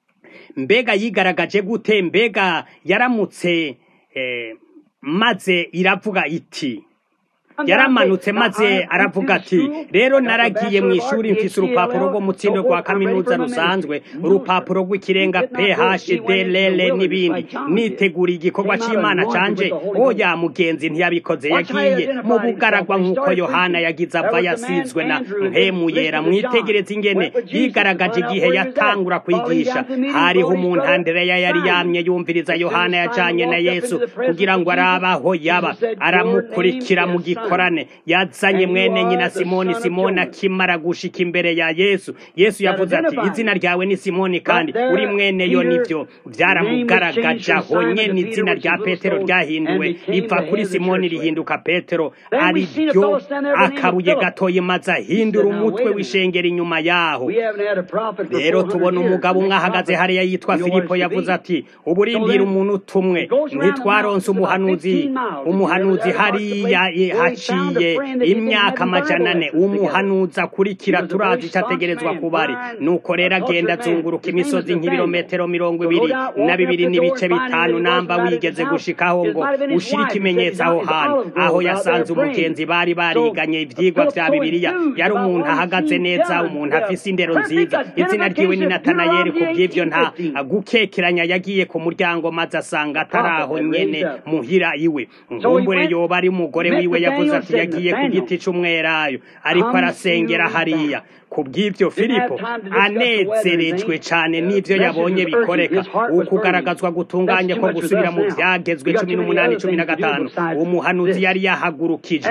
mbega yigaragaje gute mbega yaramutse eh, maze iravuga iti yaramanutse maze aravuga ati rero naragiye mu ishuri mfise urupapuro rwo mutsindo rwa kaminuza rusanzwe urupapuro rw'ikirenga PHDLL n'ibindi nitegura igikorwa c'Imana canje oya mugenzi ntiyabikoze yagiye mu bugaragwa nk'uko Yohana yagize ava yasizwe na mpemu yera mwitegereza ingene yigaragaje igihe yatangura kwigisha hariho umuntu Andreya yari yamye yumviriza Yohana yajanye na Yesu kugira ngo arabaho yaba aramukurikira mu gikorwa korane yazanye mwene nyina simoni simoni akimara gushika imbere ya yesu yesu yavuze ati izina ryawe ni simoni kandi uri mwene yo nivyo byaramugaragaje aho nyene izina rya petero ryahinduwe riva kuri simoni rihinduka petero ari ryo akabuye gatoye maze ahindura umutwe w'ishengero inyuma yaho rero tubona umugabo umwe ahagaze hariya yitwa filipo yavuze ati uburindira umuntu tumwe ntitwaronse umuhanuzi umuhanuzi hariya haciye imyaka amajana ane umuhanuzi akurikira turazi icyo ategerezwa kuba ari nuko rero agenda azunguruka imisozi nk'ibirometero mirongo ibiri na bibiri n'ibice bitanu namba wigeze gushikaho ngo ushire ikimenyetso aho hantu aho yasanze umugenzi bari bariganye ivyigwa vya bibiliya yari umuntu ahagaze neza umuntu afise indero nziza izina ryiwe ni natanayeli ku bw'ivyo nta gukekeranya yagiye ku muryango maze asanga atari aho nyene muhira iwe nkumbure yoba ari umugore wiwe yavuze ati yagiye ku giti c'umwerayo ariko arasengera hariya ku bw'ibyo filipo anezerejwe cyane n'ibyo yabonye bikoreka ukugaragazwa gutunganye ko gusubira mu byagezwe cumi n'umunani cumi na gatanu umuhanuzi yari yahagurukijwe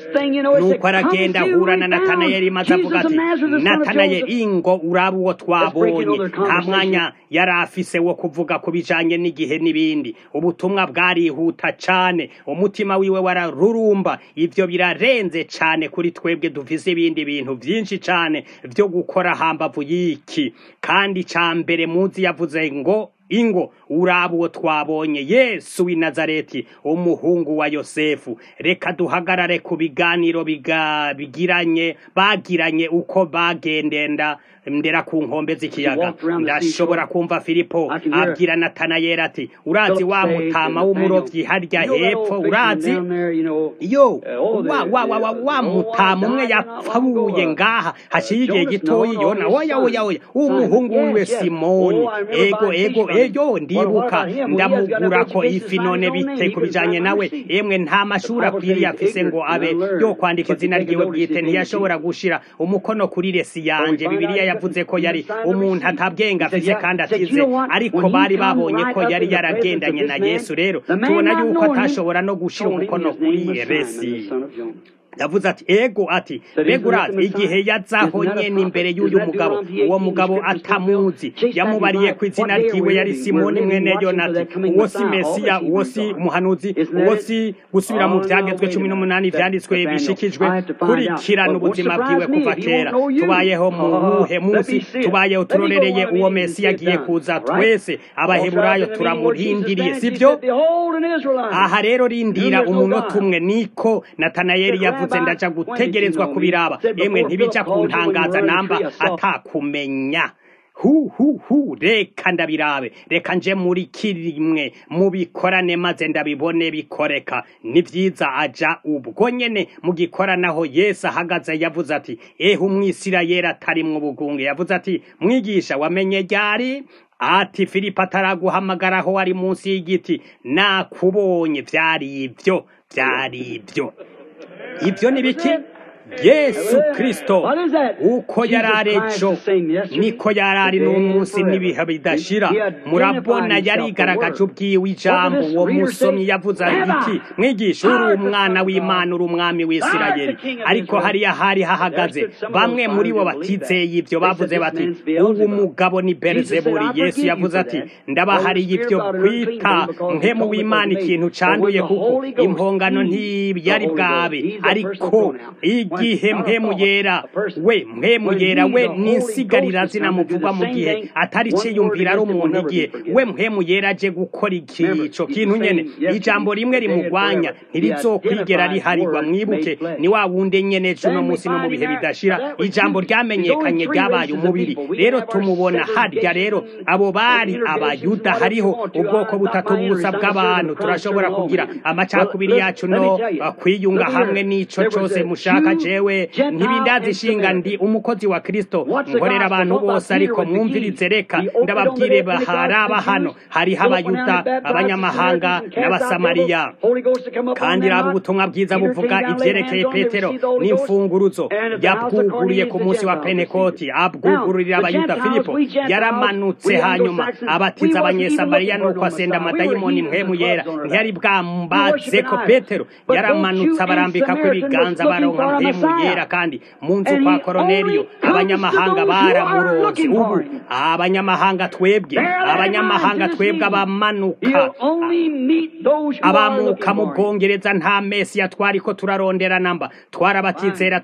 nuko aragenda ahura na natanayeli maze avuga ati natanayeli ingo uraba uwo twabonye nta mwanya yari afise wo kuvuga ku bijanye n'igihe n'ibindi ubutumwa bwarihuta cyane umutima wiwe wararurumba ibyo birarenze cyane kuri twebwe dufise ibindi bintu byinshi cyane byo gukora hambavu y'iki kandi cya mbere muzi yavuze ngo ingo uraba uwo twabonye yesu w'i nazareti umuhungu wa yosefu reka duhagarare ku biganiro bigiranye bagiranye uko bagendenda ndera ku nkombe z'ikiyaga ndashobora kumva filipo abwira natanayeli ati urazi wa mutama w'umurovyi harya hepfo urazi yo wa, wa, wa, wa, wa mutama umwe yapfabuye ngaha haciye igihe gitoyi yona oya oya oya umuhungu wiwe simoni ego ego eyo ndibuka ndamugura ko ifi none bite ku bijanye nawe emwe nta mashuri akwiriye afise ngo abe yo kwandika izina ryiwe bwite ntiyashobora gushira umukono kuri resi yanje bibiliya yavuze ko yari umuntu atabwenga afise kandi atize ariko bari babonye ko yari yaragendanye na yesu rero tubona yuko atashobora no gushira umukono kuri resi yavuze ati ego ati mbega urazi igihe yazaho nyene imbere y'uyu mugabo uwo mugabo atamuzi yamubariye ku izina ryiwe yari simoni mwene yonati uwo si mesiya uwo si umuhanuzi uwo si gusubira mu vyagezwe cumi n'umunani vyanditswe bishikijwe kurikirana ubuzima bwiwe kuva kera tubayeho mu buhe munsi tubayeho turorereye uwo mesiya agiye kuza twese abaheburayo turamurindiriye sivyo aha rero rindira umunota umwe niko natanayeli yavuze yavuze ndaja gutegerezwa kubiraba emwe ntibija kuntangaza namba atakumenya hu hu hu reka ndabirabe reka nje muri kirimwe mubikorane maze ndabibone bikoreka ni vyiza aja ubwo nyene mu gikoranaho yesu ahagaze yavuze ati ehe umwisirayeli atarimwo ubugunge yavuze ati mwigisha wamenye ryari ati filipo ataraguhamagaraho wari munsi y'igiti nakubonye vyari ivyo vyari ivyo ibyo ni biki yesu kristo uko yari ari ejo niko yari ari n'umunsi n'ibihe bidashira murabona yarigaragaje ubwiwe ijambo uwo musomyi yavuze iki mwigisha uri umwana w'imana uri umwami w'isirayeli ariko hariya hari hahagaze bamwe muri bo batizeye ibyo bavuze bati ubu mugabo ni berizeburi yesu yavuze ati ndabahariye ibyo kwita mpemu w'imana ikintu canduye kuko impongano ntiyari bwabe ariko igihe mpemu yera we mpemu yera we n'insigarira zinamuvugwa mu gihe atari ciyumvira ari umuntu igihe we mpemu yera aje gukora ico kintu nyene ijambo rimwe rimugwanya ntirizokwigera riharirwa mwibuke ni wa wundi nyene cuno munsi no mu bihe bidashira ijambo ryamenyekanye ryabaye umubiri rero tumubona harya rero abo bari abayuda hariho ubwoko butatu busa bw'abantu turashobora kugira amacakubiri yacu no kwiyunga hamwe n'ico cose mushaka jewe ntibindazishinga ndi umukozi wa kristo nkorera abantu bose ariko mwumvirize reka ndababwire baharaba hano hariho abayuda abanyamahanga n'abasamariya kandi raba ubutumwa bwiza buvuga ivyerekeye petero n'imfunguruzo yabwuguriye ku munsi wa pentekoti abwugururira abayuda filipo yaramanutse hanyuma abatiza abanyesamariya nuko asenda amadayimoni mpemu yera ntiyari bwambaze ko petero yaramanutse abarambika ko ibiganza baronka mpemu mpemu yera kandi mu nzu kwa koroneliyo abanyamahanga baramuronse ubu abanyamahanga twebwe abanyamahanga twebwe abamanuka abamuka mu bwongereza nta mesiya twari ko turarondera namba twarabatizera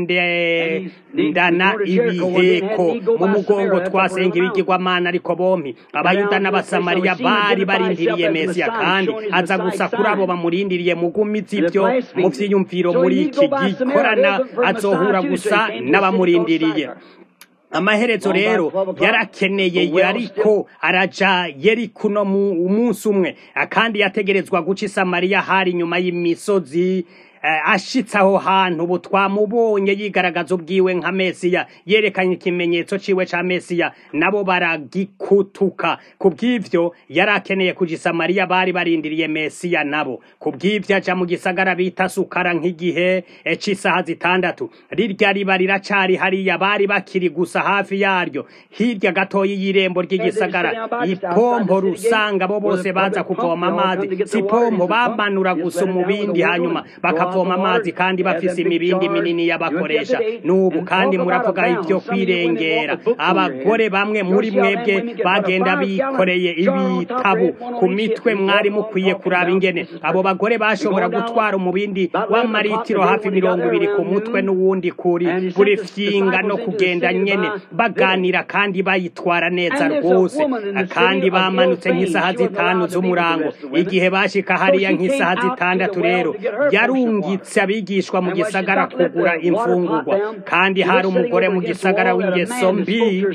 tugendana ibiheko mu mugongo twasenga ibigirwamana ariko bompi abayuda n'abasamariya bari barindiriye mesiya kandi aza gusa kuri abo bamurindiriye mugumizi ibyo mu vyiyumviro muri iki gikorana azohura gusa n'abamurindiriye amaherezo rero yarakeneye ariko araja yeriko no umunsi umwe kandi yategerezwa guca isamariya hari inyuma y'imisozi ashitse aho hantu ubu twamubonye yigaragaza ubwiwe nka mesiya yerekanye ikimenyetso ciwe ca mesiya nabo baragikutuka ku bw'ivyo yari akeneye kuja isamariya bari barindiriye mesiya nabo ku bw'ivyo aja mu gisagara bita sukara nk'igihe c'isaha zitandatu rirya riba riracari hariya bari bakiri gusa hafi yaryo hirya gatoyi y'irembo ry'igisagara ipompo rusanga bo bose baza kuvoma amazi si pompo bamanura gusa umubindi hanyuma bakava bavoma amazi kandi bafise imibindi minini y'abakoresha n'ubu kandi muravuga ibyo kwirengera abagore bamwe muri mwebwe bagenda bikoreye ibitabu ku mitwe mwari mukwiye kuraba ingene abo bagore bashobora gutwara umubindi w'amaritiro hafi mirongo ibiri ku mutwe n'uwundi kuri buri fyinga no kugenda nyene baganira kandi bayitwara neza rwose kandi bamanutse nk'isaha zitanu z'umurango igihe bashika hariya nk'isaha zitandatu rero yarunga yungitse abigishwa mu gisagara kugura imfungurwa kandi hari umugore mu gisagara w'ingeso mbi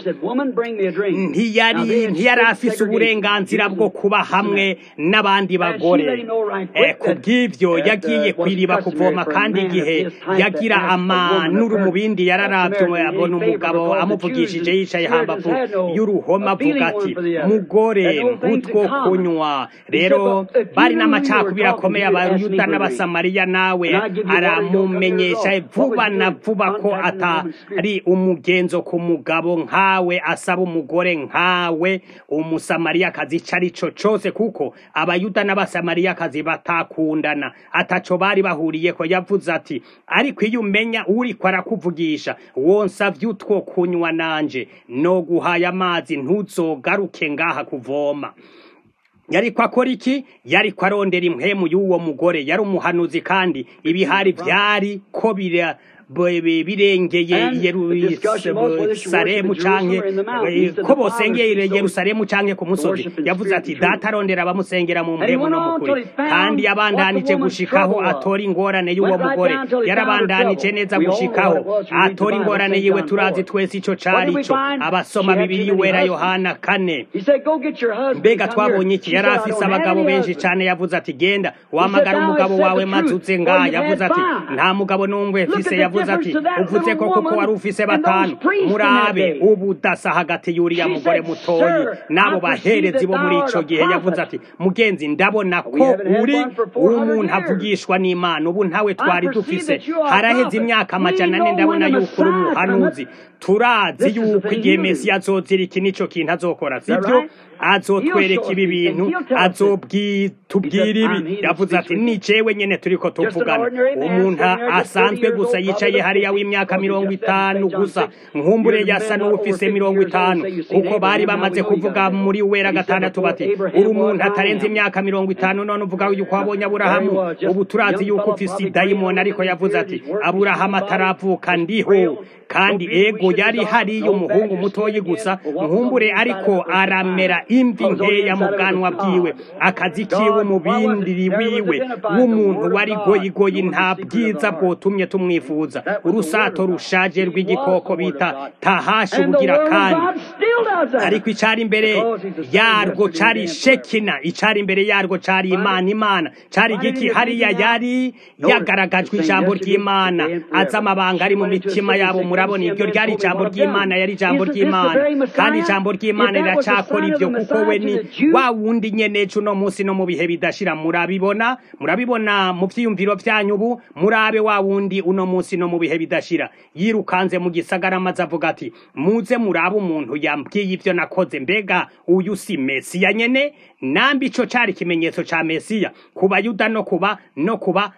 ntiyari ntiyari afise uburenganzira bwo kuba hamwe n'abandi bagore ku bw'ivyo yagiye kwiriba kuvoma kandi igihe yagira amanuru mu bindi yararavye abona umugabo amuvugishije yicaye hambavu y'uruhoma avuga ati mugore mputwo kunywa rero bari n'amacakubiri akomeye abayuda n'abasamariya nawe aramumenyesha vuba na vuba ko atari umugenzo ku mugabo nkawe asaba umugore nkawe umusamariyakazi ico ari co cose kuko abayuda n'abasamariyakazi batakundana ataco bari bahuriyeko yavuze ati ariko iyo umenya uriko arakuvugisha wonsavye utwo kunywa nanje no guhaye amazi ntuzogaruke ngaha kuvoma yariko akora iki yariko arondera impwemu y'uwo mugore yari umuhanuzi kandi ibihari vyari ko bira birengeye yerusalemu canke ko bosengeye yerusalemu canke ku musozi yavuze ati data arondera abamusengera mu mpemu no mukuri kandi yabandanije gushikaho atora ingorane y'uwo mugore yarabandanije neza gushikaho atora ingorane yiwe turazi twese ico cari co abasoma bibiri wera yohana kane mbega twabonye iki yari afise abagabo benshi cane yavuze ati genda wamagara umugabo wawe maze uze ngaha yavuze ati nta mugabo n'umwe mfise yavuze yavuze ati uvuze ko kuko wari ufise batanu murabe ubudasa hagati y'uriya mugore mutoyi n'abo baherezi bo muri ico gihe yavuze ati mugenzi ndabona ko uri umuntu avugishwa n'imana ubu ntawe twari dufise haraheze imyaka amajana ane ndabona yuko uri umuhanuzi turazi yuko igihe mesiya azozira iki nico kintu azokora sibyo azotwereka ibi bintu azobwitubwira ibi yavuze ati ni jewe nyene turiko tuvugana umuntu asanzwe gusa yicaye hariya w'imyaka mirongo itanu gusa nkumbure yasa n'uwufise mirongo itanu kuko bari bamaze kuvuga muri wera gatandatu bati uri umuntu atarenze imyaka mirongo itanu none uvuga yuko wabonye aburahamu ubu turazi yuko ufise idayimoni ariko yavuze ati aburahamu ataravuka ndiho kandi ego yari hariyo umuhungu mutoyi gusa nkumbure ariko aramera imvi nkeya mu bwanwa bwiwe akazi kiwe mu bindi wiwe w'umuntu wari goyigoyi nta bwiza bwotumye tumwifuza urusato rushaje rw'igikoko bita tahashi ubugira kandi ariko icari imbere yarwo cari shekina icari imbere yarwo cari imana imana cari igiki hariya yari yagaragajwe ijambo ry'imana azi amabanga ari mu mitima yabo murabona iryo ryari ijambo ry'imana yari ijambo ry'imana kandi ijambo ry'imana riracakora ibyo kuko we ni wa wundi nyene uno munsi no mu bihe bidashira murabibona murabibona mu vyiyumviro vyanyu ubu murabe wa wundi uno munsi no mu bihe bidashira yirukanze mu gisagara maze avuga ati muze murabe umuntu yambwiye ivyo nakoze mbega uyu si mesiya nyene nambi ico cari ikimenyetso ca mesiya ku bayuda no kuba no kuba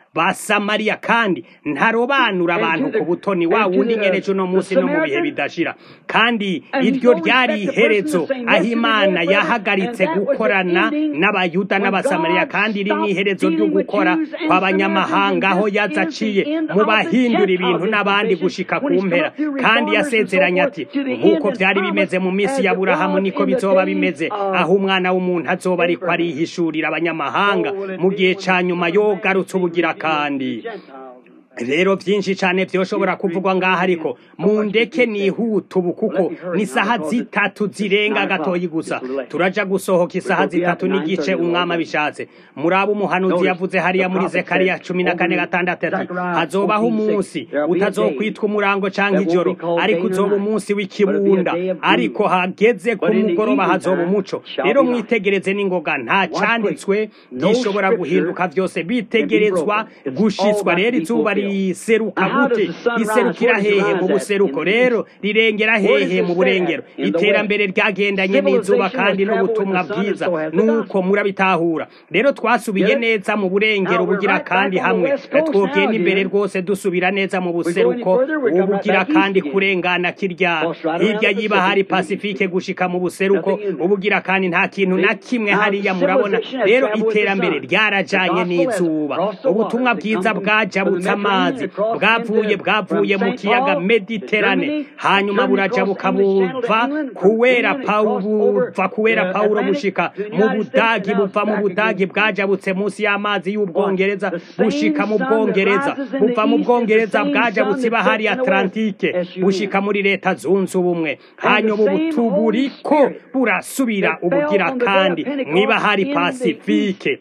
basamariya kandi ntarobanura abantu ku butoni wa wundi nyene uno munsi no mu bihe bidashira kandi iryo ryari iherezo aho imana yahagaritse gukorana n'abayuda n'abasamariya kandi iri ni iherezo ryo gukora kw'abanyamahanga aho yaza aciye mu bahindura ibintu n'abandi gushika ku mpera kandi yasezeranye ati nk'uko byari bimeze mu minsi ya burahamu niko bizoba bimeze aho umwana w'umuntu azoba ariko arihishurira abanyamahanga mu gihe ca nyuma yogarutse ubugira kandi rero byinshi cyane byoshobora kuvugwa ngaha ariko mu ndeke nihuta ubu kuko ni saha zitatu zirenga gatoyi gusa turaja gusohoka isaha zitatu n'igice umwami abishatse muri abo umuhanuzi yavuze hariya muri zekariya cumi na kane gatandatu ati hazobaho umunsi utazokwitwa umurango cyangwa ijoro ariko uzoba umunsi w'ikibunda ariko hageze ku mugoroba hazoba umuco rero mwitegereze n'ingoga nta cyanditswe gishobora guhinduka byose bitegerezwa gushitswa rero izuba riseruka gute riserukira hehe mu buseruko rero rirengera hehe mu burengero iterambere ryagendanye n'izuba kandi n'ubutumwa bwiza nuko murabitahura rero twasubiye neza mu burengero bugira kandi hamwe twogenda imbere rwose dusubira neza mu buseruko ubugira kandi kurengana kirya hirya yiba hari pasifike gushika mu buseruko ubugira kandi nta kintu na kimwe hariya murabona rero iterambere ryarajanye n'izuba ubutumwa bwiza bwajabutse amazi bwavuye bwavuye mu kiyaga mediterane hanyuma buraja bukabuva kuwera buva kuwera pawulo bushika mu budagi buva mu budagi bwajabutse munsi y'amazi y'ubwongereza bushika mu bwongereza buva mu bwongereza bwajabutse ibahari atlantike bushika muri leta zunze ubumwe hanyuma ubu buriko burasubira ubugira kandi mw'ibahari pasifike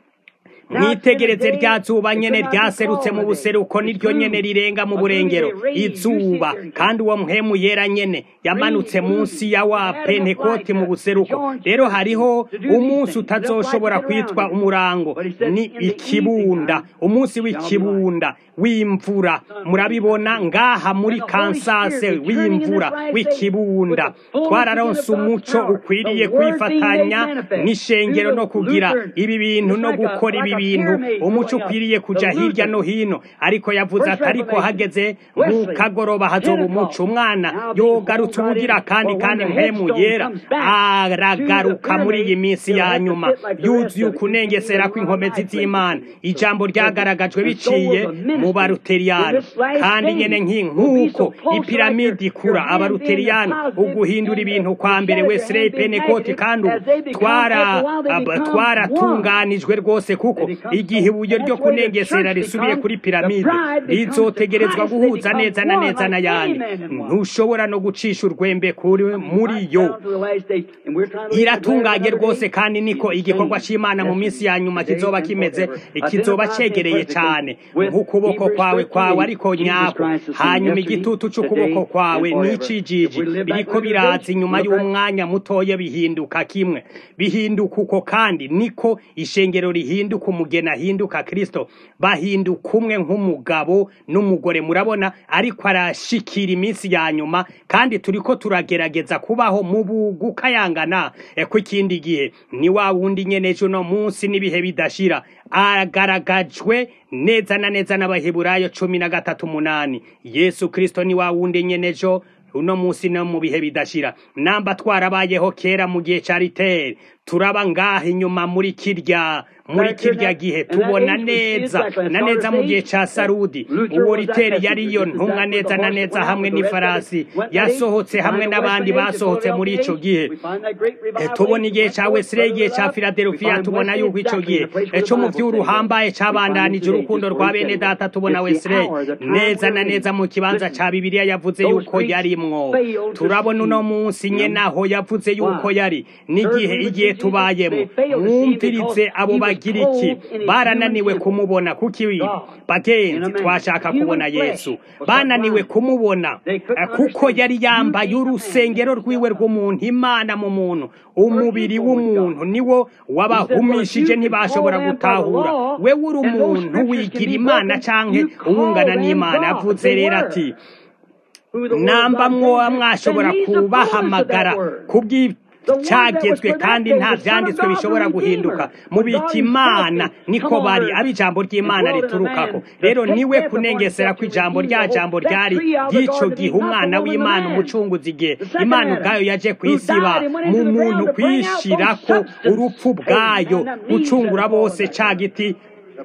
mwitegereze rya zuba nyene ryaserutse mu buseruko niryo nyene rirenga mu burengero izuba kandi uwo mpemu yera nyene yamanutse munsi ya wa pentekoti mu buseruko rero hariho umunsi utazoshobora kwitwa umurango ni ikibunda umunsi w'ikibunda w'imvura murabibona ngaha muri kansase w'imvura w'ikibunda twararonse umuco ukwiriye kwifatanya n'ishengero no kugira ibi bintu no gukora ibi bintu umuco ukwiriye kuja hirya no hino ariko yavuze ati ariko hageze mu kagoroba hazoba umuco umwana yogarutse ubugira kandi kandi mpemu yera aragaruka muri iyi minsi ya nyuma yuzuye ukunengesera kw'inkomezi z'imana ijambo ryagaragajwe biciye mu baruteriyani kandi nyene nk'inkuko ipiramidi ikura abaruteriyani uguhindura ibintu kwa mbere wesley penekoti kandi twaratunganijwe rwose kuko igihe ibuye ryo kunengesera risubiye kuri piramide rizotegerezwa guhuza neza na neza n'ayandi ntushobora no gucisha urwembe kuri muri yo iratunganye rwose kandi niko igikorwa cy'imana mu minsi ya nyuma kizoba kimeze kizoba cegereye cyane nk'ukuboko kwawe kwawe ariko nyako hanyuma igitutu cy'ukuboko kwawe n'icijiji biriko biraza inyuma y'umwanya mutoya bihinduka kimwe bihinduka uko kandi niko ishengero rihinduka umugeni ahinduka kristo bahinduka umwe nk'umugabo n'umugore murabona ariko arashikira iminsi ya nyuma kandi turiko turagerageza kubaho mu bugukayangana kw'ikindi gihe ni wa wundi nyene ejo no munsi n'ibihe bidashira agaragajwe neza na neza n'abaheburayo cumi na gatatu umunani yesu kristo ni wa wundi nyene ejo uno munsi no mu bihe bidashira namba twarabayeho kera mu gihe ca riteri turaba ngaha inyuma muri kirya muri kirya gihe tubona neza na neza mu gihe ca sarudi uwo riteri yariyo ntumwa neza na neza hamwe n'ifarasi yasohotse hamwe n'abandi basohotse muri ico gihe tubona igihe ca wesire igihe ca filadelfiya tubona yuko ico gihe co mu vy'uruhambaye cabandanije urukundo rwa bene data tubona wesire neza na neza mu kibanza ca bibiliya yavuze yuko yarimwo turabona uno munsi nyene aho yavuze yuko yari n'igihe igihe tubayemo mwumvirize abo bagiriki barananiwe kumubona kuki bagenzi twashaka kubona yesu bananiwe kumubona kuko yari yambaye urusengero rwiwe rw'umuntu imana mu muntu umubiri w'umuntu niwo wabahumishije ntibashobora gutahura we uri umuntu wigira imana canke uwungana n'imana avuze rero ati namba mwoba mwashobora kubahamagara kubw'ibyo cyagezwe kandi nta byanditswe bishobora guhinduka mu bita imana niko bari abo ijambo ry'imana riturukako rero niwe kunengesera ko ijambo rya jambo ryari ry'icyo gihe umwana w'imana umucunguzi igihe imana ubwayo yaje ku isi iba mu muntu kwishyira ko urupfu bwayo gucungura bose cya giti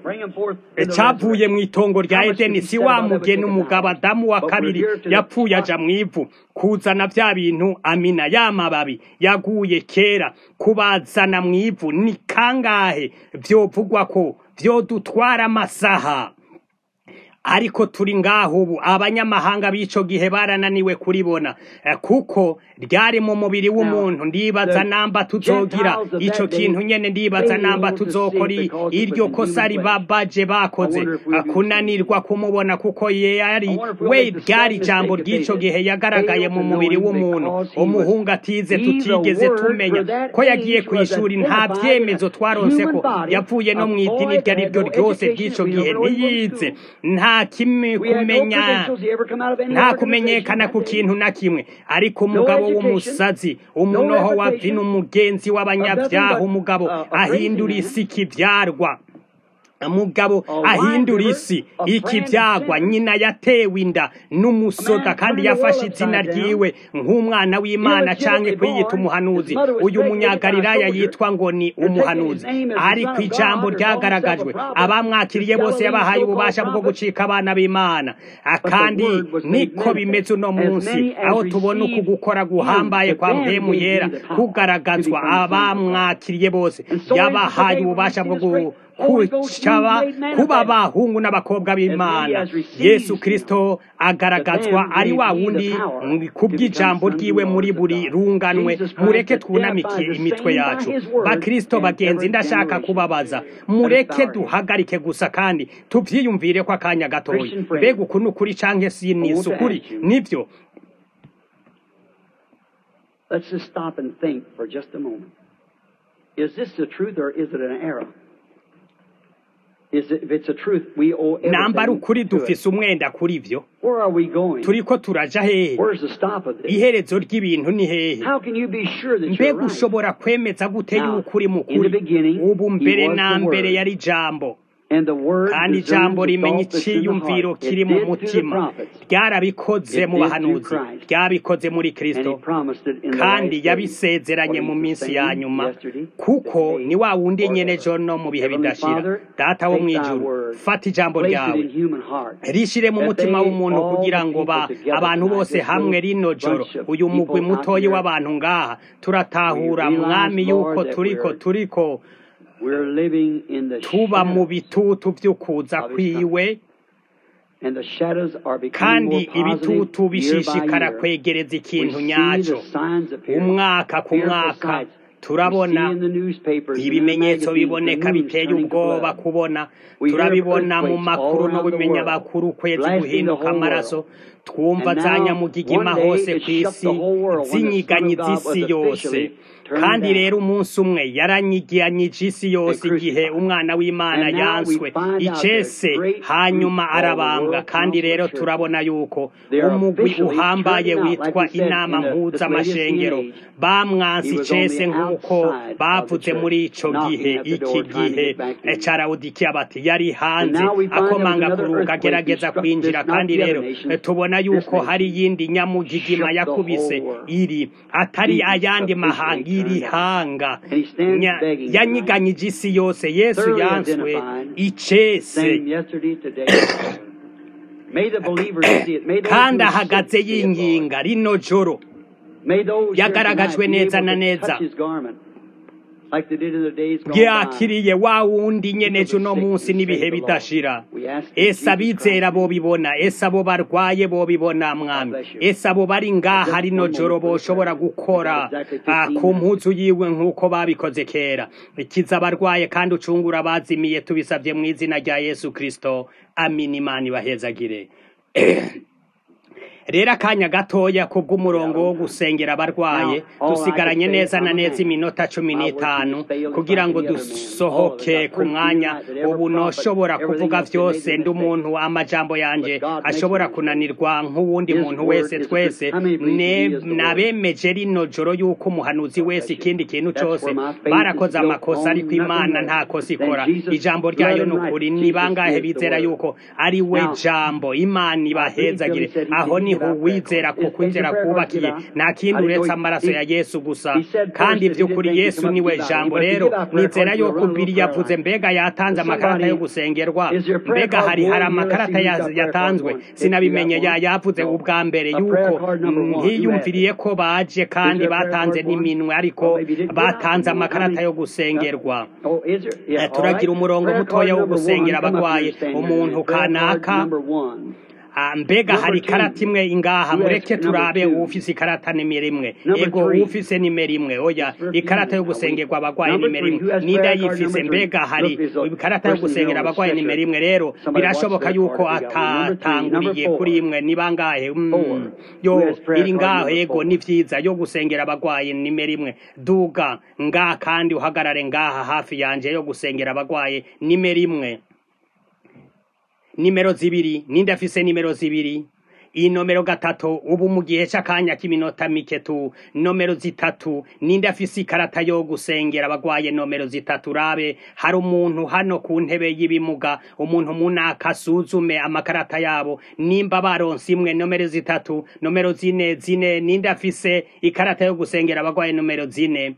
cyavuye mu itongo rya edeni si wa mugeni umugabo adamu wa kabiri yapfuye aja mu ivu kuzana bya bintu amina ya mababi yaguye kera kubazana mu ivu ni kangahe byovugwa ko byodutwara amasaha ariko turi ngaho ubu abanyamahanga b'ico gihe barananiwe kuribona kuko ryari mu mubiri w'umuntu ndibaza namba tuzogira ico kintu nyene ndibaza namba tuzokora iryo kosa ribabaje bakoze kunanirwa kumubona kuko yari we ryari ijambo ry'ico gihe yagaragaye mu mubiri w'umuntu umuhungu atize tutigeze tumenya ko yagiye ku ishuri nta vyemezo twaronse ko yavuye no mu idini iryo ari ryo ryose ry'ico gihe ntiyize nta kimwe kumenya nta kumenyekana ku kintu na kimwe ariko umugabo w'umusazi umunoho wa vino umugenzi w'abanyabyaha umugabo ahindura isi kibyarwa mugabo ahindura isi ikibyagwa nyina yatewe inda n'umusoda kandi yafashe izina ryiwe nk'umwana w'imana cyangwa kwiyita umuhanuzi uyu munyagalilaya yitwa ngo ni umuhanuzi ariko ijambo ryagaragajwe abamwakiriye bose yabahaye ububasha bwo gucika abana b'imana kandi niko bimeze uno munsi aho tubona uku gukora guhambaye kwa mpemu yera kugaragazwa abamwakiriye bose yabahaye ububasha bwo kucaba kuba abahungu n'abakobwa b'imana yesu kirisito agaragazwa ari wa wundi kubw'ijambo ryiwe muri buri runganwe mureke twunamike imitwe yacu bakirisito bagenzi ndashaka kubabaza mureke duhagarike gusa kandi tubyiyumvire ko akanya gatoya mbega uku ni ukuri cyangwa si ni ukuri nibyo Let's just stop and think for just a moment. Is this the truth or is it an error? namba ari ukuri dufise umwenda kuri byo turi ko turaja hehe iherezo ry'ibintu ni hehe mbega ushobora kwemeza gute yuko uri mukuri ubu mbere na mbere yari ijambo kandi ijambo rimenya icyiyumviro kiri mu mutima ryarabikoze mu bahanuzi ryabikoze muri kirisito kandi yabisezeranye mu minsi ya nyuma kuko ni wa wundi nyene ejo no mu bihe bidashira data wo mu ijuru fata ijambo ryawe rishire mu mutima w'umuntu kugira ngo ba abantu bose hamwe rino joro uyu mugwi mutoyi w'abantu ngaha turatahura mwami yuko turiko turiko tuba mu bitutu by'ukuza kwiwe kandi ibitutu bishishikara kwegereza ikintu nyacyo umwaka ku mwaka turabona ibimenyetso biboneka biteye ubwoba kubona turabibona mu makuru no bimenya bakuru ukwezi guhinduka amaraso twumva za nyamugigima hose ku isi zinyiganyi z'isi yose kandi rero umunsi umwe yaranyigiyanyije isi yose igihe umwana w'imana yanswe icese hanyuma arabambwa kandi rero turabona yuko umugwi uhambaye witwa inama mpuzamashengero bamwansi icese nk'uko bavuze muri ico gihe iki gihe carawudikiya bati yari hanze akomanga ku ruga agerageza kwinjira kandi rero tubona yuko hari iyindi nyamugigima yakubise iri atari ayandi mahanga iri hanga yanyiganyije isi yose yesu yanswe icese kandi ahagaze yinginga rino joro yagaragajwe neza na neza byakiriye wa wundi nyene uno munsi n'ibihe bidashira ese abizera bobibona ese abo barwaye bobibona mwami ese abo bari ngaha rino joro boshobora gukora ku mpuzu yiwe nk'uko babikoze kera ikiza abarwaye kandi ucungura abazimiye tubisabye mu izina rya yesu kirisito amina imana ibahezagire rero akanya gatoya kubw'umurongo wo gusengera abarwaye dusigaranye neza na neza iminota cumi n'itanu kugira ngo dusohoke ku mwanya ubu noshobora kuvuga byose ndi umuntu amajambo yanje ashobora kunanirwa nk'uwundi muntu wese twese nabemeje rino joro yuko umuhanuzi wese ikindi kintu cyose barakoze amakosa ariko imana nta kosa ikora ijambo ryayo ni ukuri ni bangahe bizera yuko ari we jambo imana ibahezagire aho niho wizera ku kwizera kubakiye nta kindi uretse amaraso ya yesu gusa kandi by'ukuri yesu niwe jambo rero nizera yuko biri yavuze mbega yatanze amakarata yo gusengerwa mbega hari hari amakarata yatanzwe sinabimenye yavuze ubwa mbere yuko ntiyumviriye ko baje kandi batanze n'iminwe ariko batanze amakarata yo gusengerwa turagira umurongo mutoya wo gusengera abarwaye umuntu kanaka mbega hari ikarata imwe ingaha mureke turabe ufise ikarata nimero imwe ego ufise nimero imwe oya ikarata yo gusengerwa abarwayi nimero imwe nida yifise mbega hari ikarata yo gusengera abarwayi nimero imwe rero birashoboka yuko atatanguriye kuri imwe ni bangahe yo iri ngaho ego ni vyiza yo gusengera abarwayi nimero imwe duga ngaha kandi uhagarare ngaha hafi yanje yo gusengera abarwayi nimero imwe nimero zibiri ninde afise nimero zibiri inomero gatatu ubu mu gihe c'akanya k'iminota mike tu nomero zitatu ninde afise ikarata yo gusengera abagwaye nomero zitatu rabe hari umuntu hano ku ntebe y'ibimuga umuntu munaka asuzume amakarata yabo nimba baronse imwe nomero zitatu nomero zine zine ninde afise ikarata yo gusengera abagwaye nomero zine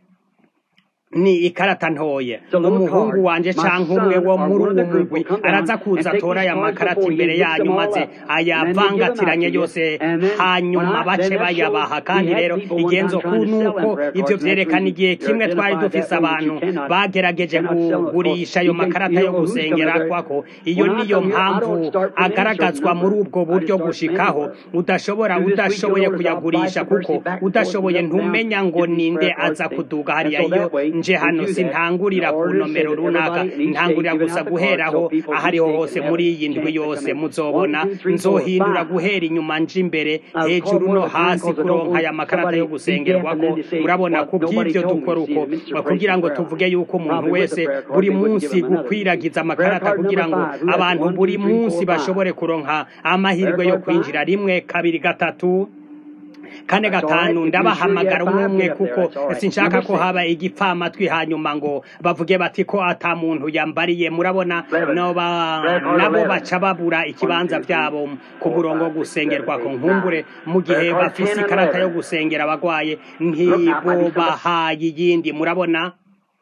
ni ikarata ntoye umuhungu wanje canke umwe wo muri uwo mugwi araza kuza atora aya makarata imbere yanyu maze ayavangatiranye yose hanyuma bace bayabaha kandi rero igenzo nuko ivyo vyerekana igihe kimwe twari dufise abantu bagerageje kugurisha ayo makarata yo gusengera kwako iyo niyo mpamvu agaragazwa muri ubwo buryo gushikaho udashobora udashoboye kuyagurisha kuko udashoboye ntumenya ngo ninde aza kuduga hariya iyo nje hano sintangurira ku nomero runaka ntangurira gusa guheraho ahariho hose muri iyi ndwi yose muzobona nzohindura guhera inyuma nje imbere hejuru no hasi kuronka aya makarata yo gusengerwako urabona ku bw'ibyo dukora uko kugira ngo tuvuge yuko umuntu wese buri munsi gukwiragiza amakarata kugira ngo abantu buri munsi bashobore kuronka amahirwe yo kwinjira rimwe kabiri gatatu kane gatanu ndabahamagara umwe umwe kuko sinshaka ko haba igipfamatwi hanyuma ngo bavuge bati ko ata muntu yambariye murabona nabo baca babura ikibanza byabo ku murongo wo gusengerwa ku nkumbure mu gihe bafise ikarata yo gusengera abagwaye ntibobahaye iyindi murabona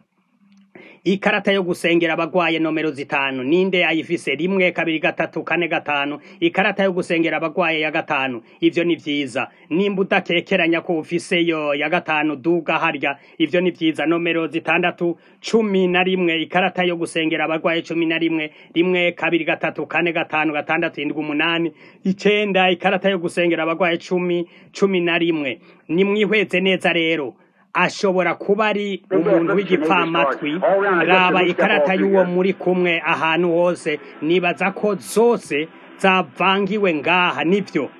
ikarata yo gusengera abagwaye nomero zitanu ninde ayifise rimwe kabiri gatatu kane gatanu ikarata yo gusengera abagwaye ya gatanu ivyo ni vyiza nimba udakekeranya ko ufise yo ya gatanu duga harya ivyo ni vyiza nomero zitandatu cumi na rimwe ikarata yo gusengera abagwaye cumi na rimwe rimwe kabiri gatatu kane gatanu gatandatu indwi umunani icenda ikarata yo gusengera abagwaye cumi cumi na rimwe nimwihweze neza rero ashobora kuba ari umuntu w'igipfamatwi raba ikarata y'uwo muri kumwe ahantu hose nibaza ko zose zavangiwe ngaha nibyo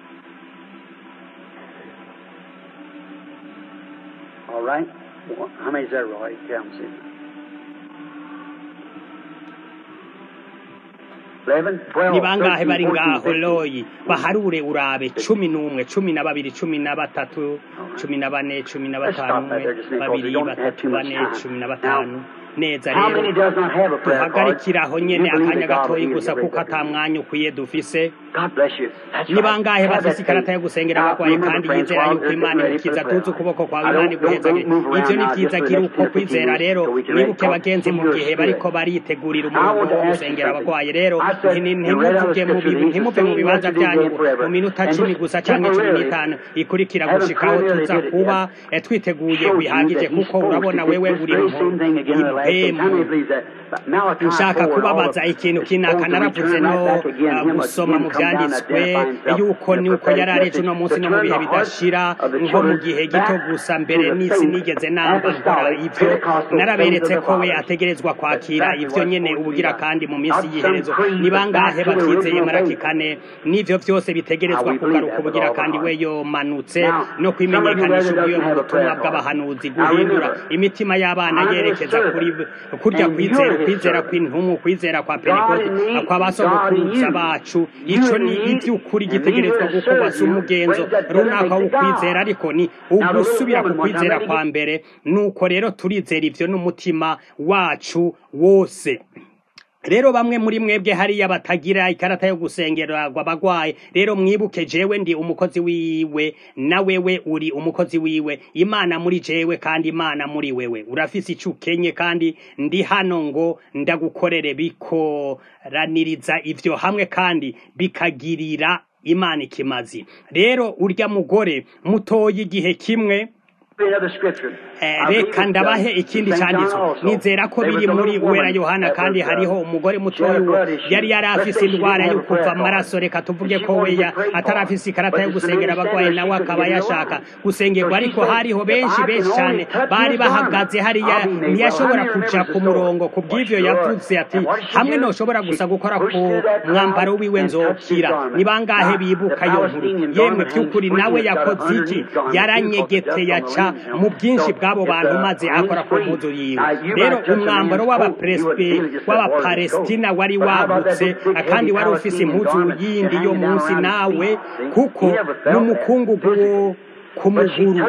ni bangahe bari ngaho loyi baharure urabe cumi n'umwe cumi na babiri cumi na batatu cumi na bane cumi na batanu umwe babiri batatu bane cumi na batanu neza rero duhagarikiraho nyene akanya gatoyi gusa kuko ata mwanya ukwiye dufise ni bangahe bafise ikarata yo gusengera abagwaye kandi yizera yuko imana imukiza tuzi ukuboko kwawe imana iguhezagire ivyo ni vyiza gira uko kwizera rero mwibuke bagenzi mu gihe bariko baritegurira umurongo wo gusengera abagwaye rero ntimuvuge ntimuve mu bibanza vyanyu mu minota cumi gusa canke cumi n'itanu ikurikira gushikaho tuza kuba twiteguye bihagije kuko urabona wewe uri impemu nshaka kubabaza ikintu kinaka naravuze no gusoma mu ibyanditswe yuko nuko yari areje uno munsi no mu bihe bidashira nko mu gihe gito gusa mbere n'isi nigeze namba nkora ivyo naraberetse ko we ategerezwa kwakira ivyo nyene ubugira kandi mu minsi y'iherezo ni bangahe batizeye maraki kane n'ivyo vyose bitegerezwa kugaruka ubugira kandi we yomanutse no kwimenyekanisha ubwiwe mu butumwa bw'abahanuzi guhindura imitima y'abana yerekeza kuri kurya kwizera ukwizera kw'intumu ukwizera kwa pentekote kwa basogokuruza bacu ico ni ivy'ukuri gitegerezwa gukorwa si umugenzo runaka w'ukwizera ariko ni ugusubira ku kwizera kwa mbere nuko rero turizera ivyo n'umutima wacu wose rero bamwe muri mwebwe hariya batagira ikarata yo gusengerwa abagwaye rero mwibuke jewe ndi umukozi wiwe na wewe uri umukozi wiwe imana muri jewe kandi imana muri wewe urafise ico ukenye kandi ndi hano ngo ndagukorere bikoraniriza ivyo hamwe kandi bikagirira imana ikimazi rero urya mugore mutoye igihe kimwe reka ndabahe ikindi cyanditswe nizera ko biri muri uwera yohana kandi hariho umugore mutoya uwo yari yari afise indwara yo kuva amaraso reka tuvuge ko we atari afise ikarata yo gusengera abagwayi nawe akaba yashaka gusengerwa ariko hariho benshi benshi cyane bari bahagaze hariya ntiyashobora kuja ku murongo ku bw'ivyo yavuze ati hamwe noshobora gusa gukora ku mwambaro wiwe nzokira ni bangahe bibuka iyo nkuru yemwe by'ukuri nawe yakoze iki yaranyegete yaca mu bwinshi bw'abo bantu maze akora ku mpuzu yiwe rero umwambaro w'abapalestina wari wagutse kandi wari ufise impuzu yindi yo munsi nawe kuko n'umukungugu wo ku muguru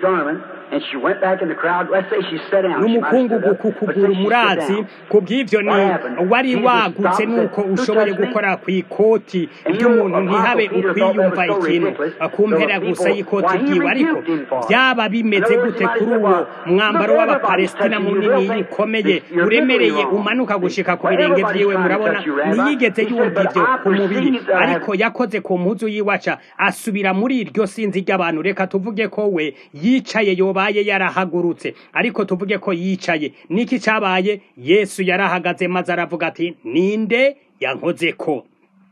n'umukungugu ku kuguru murazi ku bw'ivyo ni wari wagutse nuko ushoboye gukora ku ikoti ry'umuntu ntihabe ukwiyumva ikintu ku mpera gusa y'ikoti ryiwe ariko byaba bimeze gute kuri uwo mwambaro w'abapalestina munini ukomeye uremereye umanuka gushika ku birenge vyiwe murabona ntiyigeze yumva ivyo ku mubiri ariko yakoze ku mpuzu yiwaca asubira muri iryo sinzi ry'abantu reka tuvuge ko we yicaye yoba yabaye yarahagurutse ariko tuvuge ko yicaye niki cabaye yesu yarahagaze maze aravuga ati ninde yankoze ko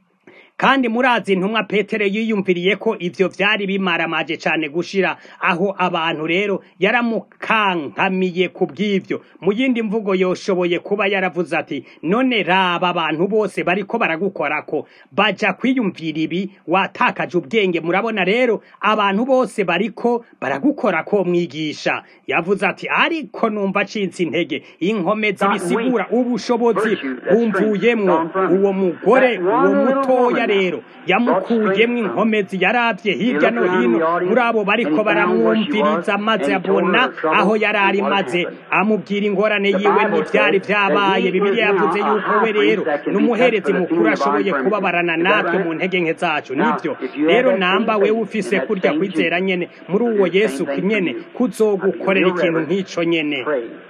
kandi murazi intumwa petero yiyumviriye ko ivyo vyari bimaramaje cane gushira aho abantu rero yaramukankamiye ku bw'ivyo mu yindi mvugo yoshoboye kuba yaravuze ati none raba abantu bose bariko baragukorako baja kwiyumvira ibi watakaje ubwenge murabona rero abantu bose bariko baragukorako mwigisha yavuze ati ariko numva acitse intege inkomezi bisigura ubushobozi bumvuyemwo uwo mugore uwo mutoya rero yamukuyemwo inkomezi yaravye hirya no hino muri abo bariko baramwumviriza maze abona aho yari ari maze amubwira ingorane yiwe n'ivyari vyabaye bibiliya yavuze yuko we rero n'umuherezi mukuru ashoboye kubabarana natwe mu ntege nke zacu nivyo rero namba wewe ufise kurya kwizera nyene muri uwo yesu nyene kuzogukorera ikintu nk'ico nyene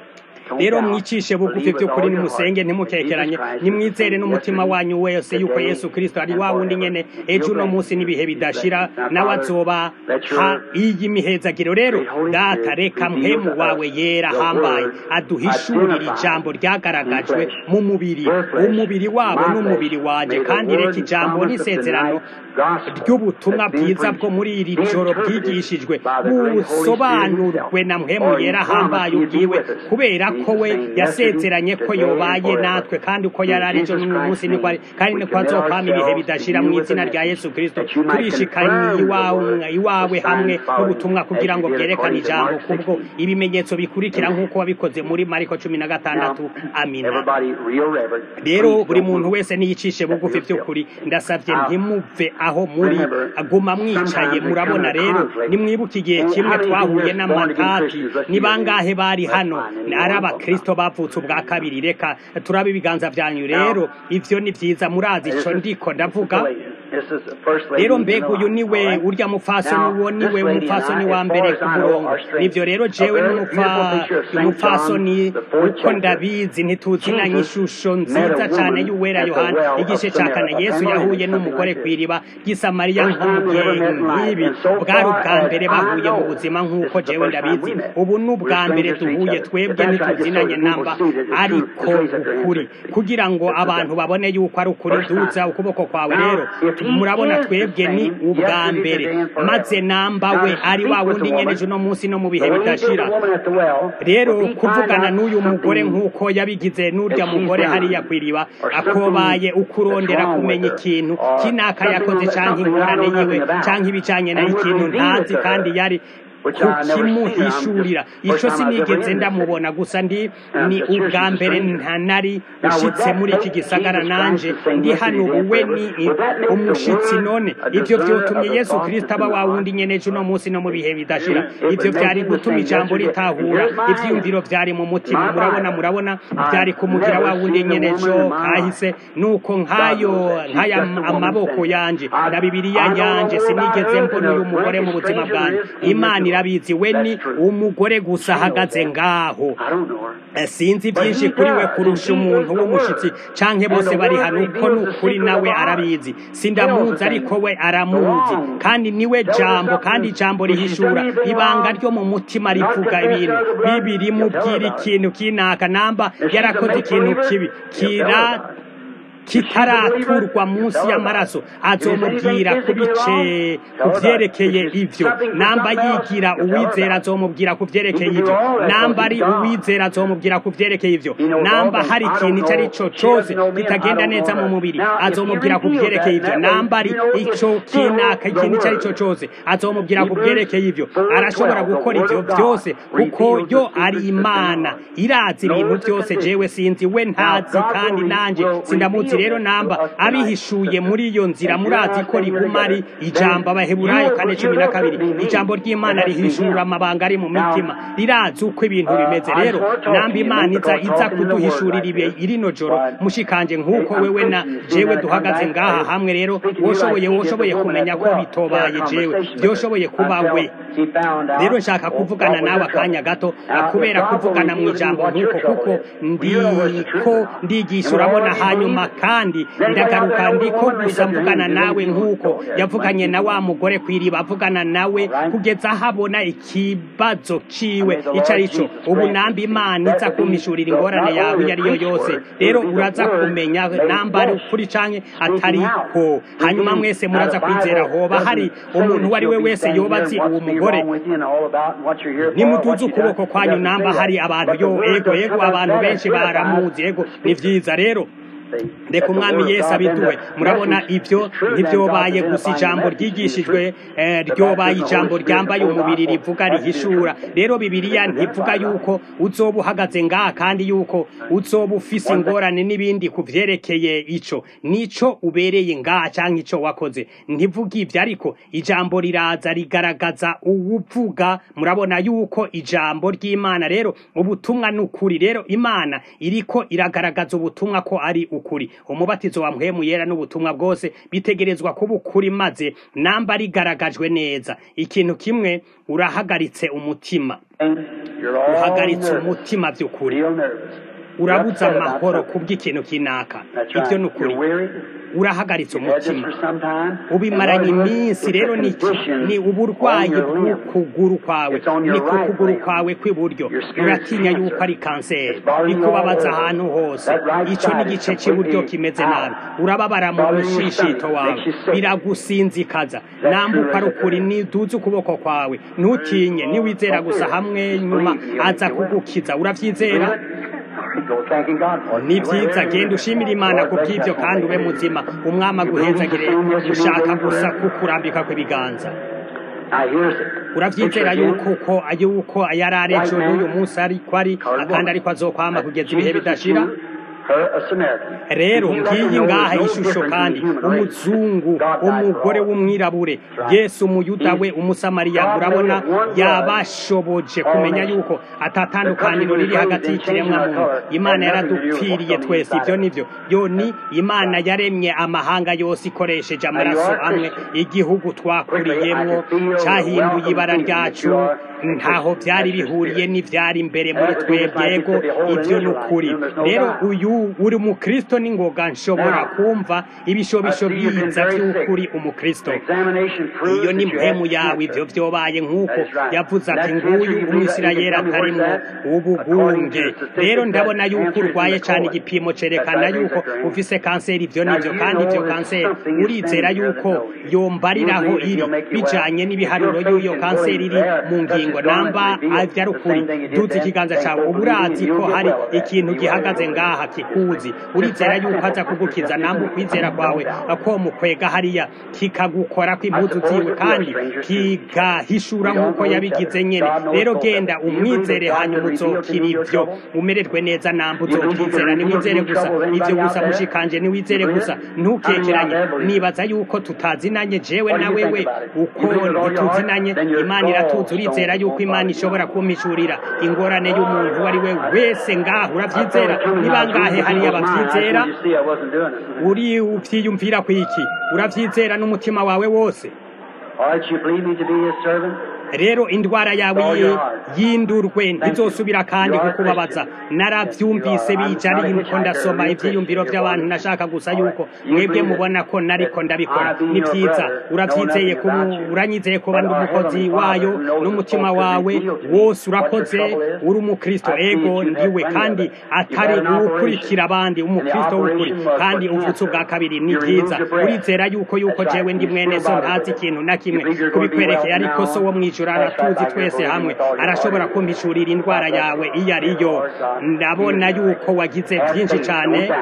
rero mwicishe bugufi by'ukuri nimusenge ntimukekeranye nimwizere n'umutima wanyu wese yuko yesu kirisito ari wa wundi nyene ejo uno munsi n'ibihe bidashira nawe azoba ha iyi mihezagiro rero data reka mpemu wawe yera hambaye aduhishurira ijambo ryagaragajwe mu mubiri umubiri wabo n'umubiri wanje kandi reka ijambo n'isezerano ry'ubutumwa bwiza bwo muri iri joro bwigishijwe busobanurwe na mpemu yera hambaye ubwiwe kubera ko we yasezeranye ko yobaye natwe kandi uko yari ari ejo n'uyu munsi niko ari kandi niko azokwama ibihe bidashira mu izina rya yesu kirisito turishikanye iwawe iwawe hamwe n'ubutumwa kugira ngo bwerekane ijambo kubwo ibimenyetso bikurikira nk'uko wabikoze muri mariko cumi na gatandatu amina rero buri muntu wese niyicishe bugufi by'ukuri ndasabye ntimuve aho muri aguma mwicaye murabona rero nimwibuke igihe kimwe twahuye n'amatati ni bangahe bari hano ari abakristo bavutse ubwa kabiri reka turabe ibiganza byanyu rero ivyo ni vyiza murazi ico ndiko ndavuga rero mbega uyu niwe urya mupfasoni uwo niwe umupfasoni wa mbere ku murongo nivyo rero jewe n'umupfasoni uko ndabizi ntituzinanye ishusho nziza cane y'uwera yohana igice ca kane yesu yahuye n'umugore kw'iriba ry'isamariya nk'umugihe nk'ibi bwari ubwa mbere bahuye mu buzima nk'uko jewe ndabizi ubu ni ubwa mbere duhuye twebwe ntituzinanye namba ariko ukuri kugira ngo abantu babone yuko ari ukuri duza ukuboko kwawe rero murabona twebwe ni ubwa mbere maze namba we ari wa wundi nyeneje uno munsi no mu bihe bidashira rero kuvugana n'uyu mugore nk'uko yabigize n'urya mugore hariya ku iriba akobaye ukurondera kumenya ikintu kinaka yakoze canke ingorane yiwe canke ibijanye nayo ikintu ntazi kandi yari kukimuhishurira ico sinigeze ndamubona gusa ndi ni ubwa mbere ntanari ushitse muri iki gisagara nanje ndi hano uwe ni umushitsi none ivyo vyotumye yesu kristo aba wa wundi nyeneje uno munsi no mu bihe bidashira ivyo vyari gutuma ijambo ritahura ivyiyumviro vyari mu mutima murabona murabona vyari kumugira wa wundi nyenejo kahise nuko nk'ayo nk'aya amaboko yanje na bibiriya yanje sinigeze mbona uyu mugore mu buzima bwanjye imana irabizi we ni umugore gusa ahagaze ngaho sinzi byinshi kuri we kurusha umuntu w'umushitsi canke bose bari hano uko nukuri nawe arabizi sindamuzi ariko we aramuzi kandi niwe jambo kandi ijambo rihishura ibanga ryo mu mutima rivuga ibintu bibiri mubwira ikintu kinaka namba yarakoze ikintu kibi kira kitaraturwa munsi y'amaraso azomubwira ku bice ku vyerekeye ivyo namba yigira uwizera azomubwira ku vyerekeye ivyo namba ari uwizera azomubwira ku vyerekeye ivyo namba hari ikintu ico ari co cose kitagenda neza mu mubiri azomubwira ku vyerekeye ivyo namba ari ico kinaka ikintu ico ari co cose azomubwira ku vyerekeye ivyo arashobora gukora ivyo vyose kuko yo ari imana irazi ibintu vyose jewe sinzi we ntazi kandi nanje sindamuzi rero namba abihishuye muri iyo nzira murazi ko riguma ari ijambo abaheburayo kane cumi na kabiri ijambo ry'imana rihishura amabanga ari mu mitima rirazi uko ibintu bimeze rero namba imana iza iza kuduhishurira ibe irino joro mushikanje nk'uko wewe na jewe duhagaze ngaha hamwe rero woshoboye woshoboye kumenya ko bitobaye jewe byoshoboye kuba we rero nshaka kuvugana nawe akanya gato kubera kuvugana mu ijambo nk'uko kuko ndiko ndigisha urabona hanyuma kandi ndagaruka ndiko gusa mvugana nawe nk'uko yavuganye na wa mugore ku iriba avugana nawe kugeza aho abona ikibazo ciwe ico ari co ubu namba imana iza kumpishurira ingorane yawe iyo ari yo yose rero uraza kumenya namba ari ukuri canke atariko hanyuma mwese muraza kwizera hoba hari umuntu uwo ari we wese yoba azi uwo mugore nimutuze ukuboko kwanyu namba hari abantu yo ego ego abantu benshi baramuzi ego ni vyiza rero reka umwami yesu abiduwe murabona ibyo ntibyobaye gusa ijambo ryigishijwe ryobaye ijambo ryambaye umubiri rivuga rihishura rero bibiliya ntivuga yuko uzoba uhagaze ngaha kandi yuko uzoba ufise ingorane n'ibindi ku vyerekeye ico nico ubereye ngaha canke ico wakoze ntivuga ivyo ariko ijambo riraza rigaragaza uwuvuga murabona yuko ijambo ry'imana rero ubutumwa ni ukuri rero imana iriko iragaragaza ubutumwa ko ari ukuri umubatizo wa mpwemu yera n'ubutumwa bwose bitegerezwa kuba ukuri maze namba rigaragajwe neza ikintu kimwe urahagaritse umutima uhagaritse umutima by'ukuri urabuza amahoro kubw'ikintu kinaka ibyo ni ukuri urahagaritse umutima ubimaranye iminsi rero ni uburwayi bw'ukuguru kwawe ni ku kuguru kwawe kw'iburyo uratinya yuko ari kanseri bikubabaza ahantu hose icyo ni igice cy'iburyo kimeze nabi urababara mu mushishito wawe biragusinzikaza nambuka ari ukuri niduze ukuboko kwawe ntutinye niwizera gusa hamwe nyuma aza kugukiza urabyizera ni byiza genda ushimira imana ku bw'ibyo kandi ube muzima umwami aguhezagire ushaka gusa kukurambika kw'ibiganza urabyizera yuko uko yuko yari ari ejo n'uyu munsi ariko ari kandi ariko azokwama kugeza ibihe bidashira rero ngiyi ngaha ishusho kandi umuzungu umugore w'umwirabure yesu umuyuda we umusamariya murabona yabashoboje kumenya yuko atatandukaniro riri hagati y'ikiremwa muntu imana yaradupfiriye twese ibyo nivyo yo ni imana yaremye amahanga yose ikoresheje amaraso amwe igihugu twakuriyemwo cyahinduye ibara ryacu ntaho byari bihuriye n'ivyari imbere muri twebwego ivyo ni ukuri rero uyu uri umukristo n'ingoga nshobora kumva ibishobisho biza vy'ukuri umukristo iyo ni mpemu yawe ivyo vyobaye nk'uko yavuze ati nguyu umwisirayeli atarimwo ubugunge rero ndabona yuko urwaye cane igipimo cerekana yuko ufise kanseri ivyo nivyo kandi ivyo kanseri urizera yuko yombariraho iri bijanye n'ibiharuro y'uyo kanseri iri mu ngingo namba ivyo ari ukuri duza ikiganza cawe uba urazi ko hari ikintu gihagaze ngaha kikuzi urizera yuko aza kugukiza namba ukwizera kwawe ko mukwega hariya kikagukorako impuzu ziwe kandi kigahishura nk'uko yabigize nyene rero genda umwizere hanyuma uzokira ivyo umererwe neza namba uzokwizera niwizere gusa ivyo gusa mushikanje niwizere gusa ntukekeranye nibaza yuko tutazinanye jewe na wewe uko ntituzinanye imana iratuzi urizera yuko imana ishobora kumpishurira ingorane y'umuntu uwo ari we wese ngaho uravyizera niba ngahe hariya bavyizera uri uvyiyumvira kwiki uravyizera n'umutima wawe wose rero indwara yawe yindurwe ntizosubira kandi kukubabaza naravyumvise bija ari nko ndasoma ivyiyumviro vy'abantu nashaka gusa yuko mwebwe mubona ko nariko ndabikora ni vyiza uravyizeye uranyizeye kuba ndi umukozi wayo n'umutima wawe wose urakoze uri umukristo ego ndiwe kandi atari uwukurikira abandi umukristo w'ukuri kandi uvutse ubwa kabiri ni vyiza urizera yuko yuko jewe ndi mwene so ntazi ikintu na kimwe kubikwerekeye ariko so wo mwijuru aratuzi twese hamwe arashobora kumpishurira indwara yawe iyo ariyo ndabona yuko wagize byinshi cyane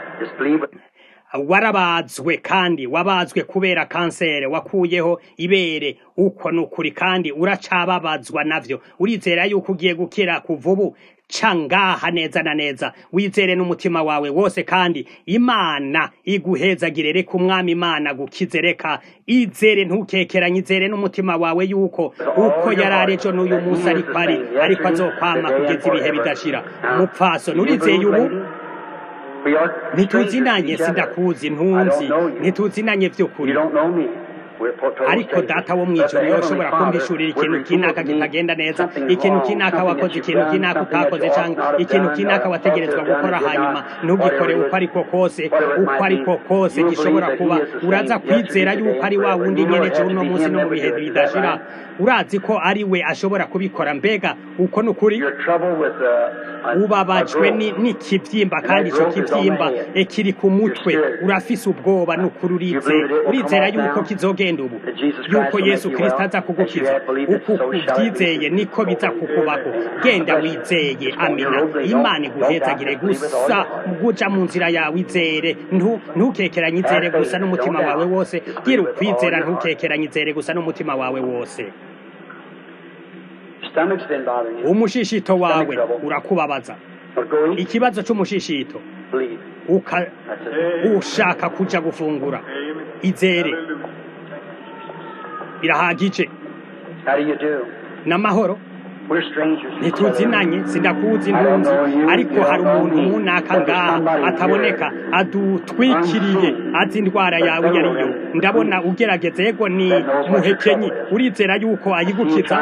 warabazwe kandi wabazwe kubera kanseri wakuyeho ibere uko ni ukuri kandi uracababazwa navyo urizera yuko ugiye gukira kuva ubu cangaha neza na neza wizere n'umutima wawe wose kandi imana iguhezagire reka umwami imana gukize reka izere ntukekeranye izere n'umutima wawe yuko uko yari ari ejo n'uyu munsi ariko ari ariko azokwama kugeza ibihe bidashira mupfaso nurizeye ubu ntituzinanye sindakuzi ntunzi ntituzinanye vy'ukuri ariko data wo mwijuru yoshobora kumpishurira ikintu kinaka kitagenda neza ikintu kinaka wakoze ikintu kinaka utakoze canke ikintu kinaka wategerezwa gukora hanyuma ntugikore uko ariko kose uko ariko kose gishobora kuba uraza kwizera yuko ari wa wundi nyene je uno munsi no mu bihe bidashira urazi ko ari we ashobora kubikora mbega uko ni ukuri ubabajwe n'ikivyimba kandi ico kivyimba kiri ku mutwe urafise ubwoba n'ukuri urize urizera yuko kizogenda ubu yuko yesu kristo aza kugukiza uku uvyizeye niko biza kukubako genda wizeye amina imana iguhezagire gusa guja mu nzira yawe izere ntukekeranye izere gusa n'umutima wawe wose gira ukwizera ntukekeranye izere gusa n'umutima wawe wose umushishito wawe urakubabaza ikibazo c'umushishito ushaka kuja gufungura izere birahagije n'amahoro ntituzinanye sindakuzi ntunzi ariko hari umuntu munaka ngaha ataboneka adutwikiriye azi indwara yawe iyo ariyo ndabona ugerageza yego ni muhekenyi urizera yuko ayigukiza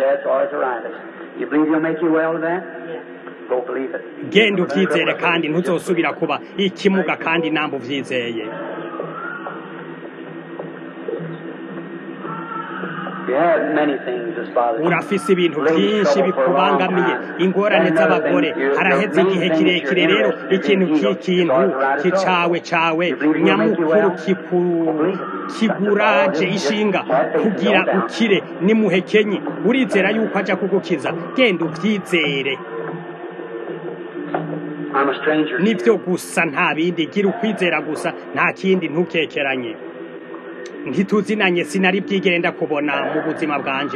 genda uvyizere kandi ntuzosubira kuba ikimuga kandi namba uvyizeye urafise ibintu byinshi bikubangamiye ingorane z'abagore haraheze igihe kirekire rero ikintu cy'ikintu kicawe cawe nyamukuru kiguraje ishinga kugira ukire ni muhekenyi urizera yuko aja kugukiza genda uvyizere nivyo gusa nta bindi gira ukwizera gusa nta kindi ntukekeranye ntituzinanye sinari bwigere ndakubona mu buzima bwanje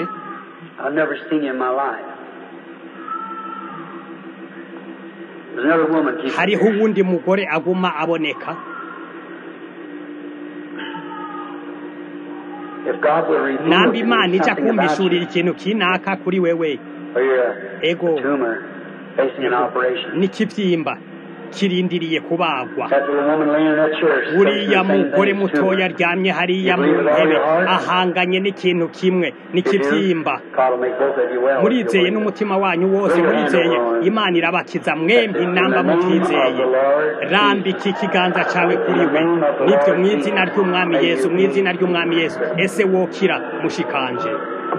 hariho uwundi mugore aguma aboneka namba imana ija kumbishurira ikintu kinaka kuri wewe ego n'ikivyimba kirindiriye kubagwa uriya mugore mutoya aryamye hariya mu ntebe ahanganye n'ikintu kimwe n'ikibyimba murizeye n'umutima wanyu wose murizeye imana irabakiza mwembi namba mubyizeye rambika ikiganza cyawe kuri we nibyo mu izina ry'umwami yesu mu izina ry'umwami yesu ese wokira mushikanje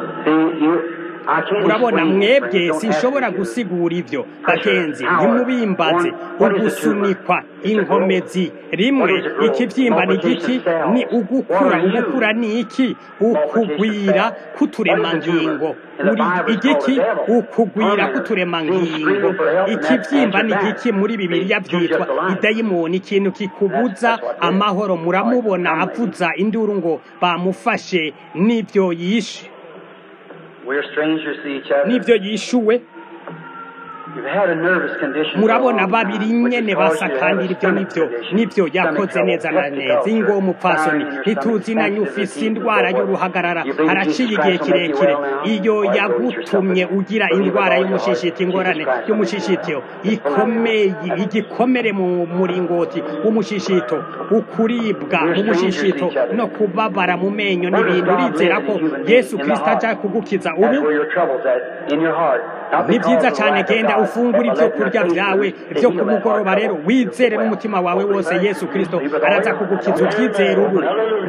urabona mwebwe sinshobora gusigura ibyo bagenzi ntimubimbaze ugusunikwa inkomezi rimwe ikibyimba ni igiki ni ugukura ugukura ni iki ukugwira k'uturemangingo uri igiki ukugwira k'uturemangingo ikibyimba ni igiki muri bibiliya byitwa idayimoni ikintu kikubuza amahoro muramubona avuza induru ngo bamufashe n'ibyo yishe n'ibyo yishuwe murabona babiri nyene basa kandi ibyo nibyo nibyo yakoze neza na neza ingo umupfasoni ntituzi na ufise indwara y'uruhagarara haraciye igihe kirekire iyo yagutumye ugira indwara y'umushishito ingorane y'umushishito ikomeye igikomere mu muringoti w'umushishito ukuribwa mu mushishito no kubabara mu menyo n'ibintu urizera ko yesu kirisito aja kugukiza ubu ni byiza cyane genda ufungura ibyo kurya byawe byo ku mugoroba rero wizere n'umutima wawe wose yesu kirisito araza kugukiza ubyizere ubu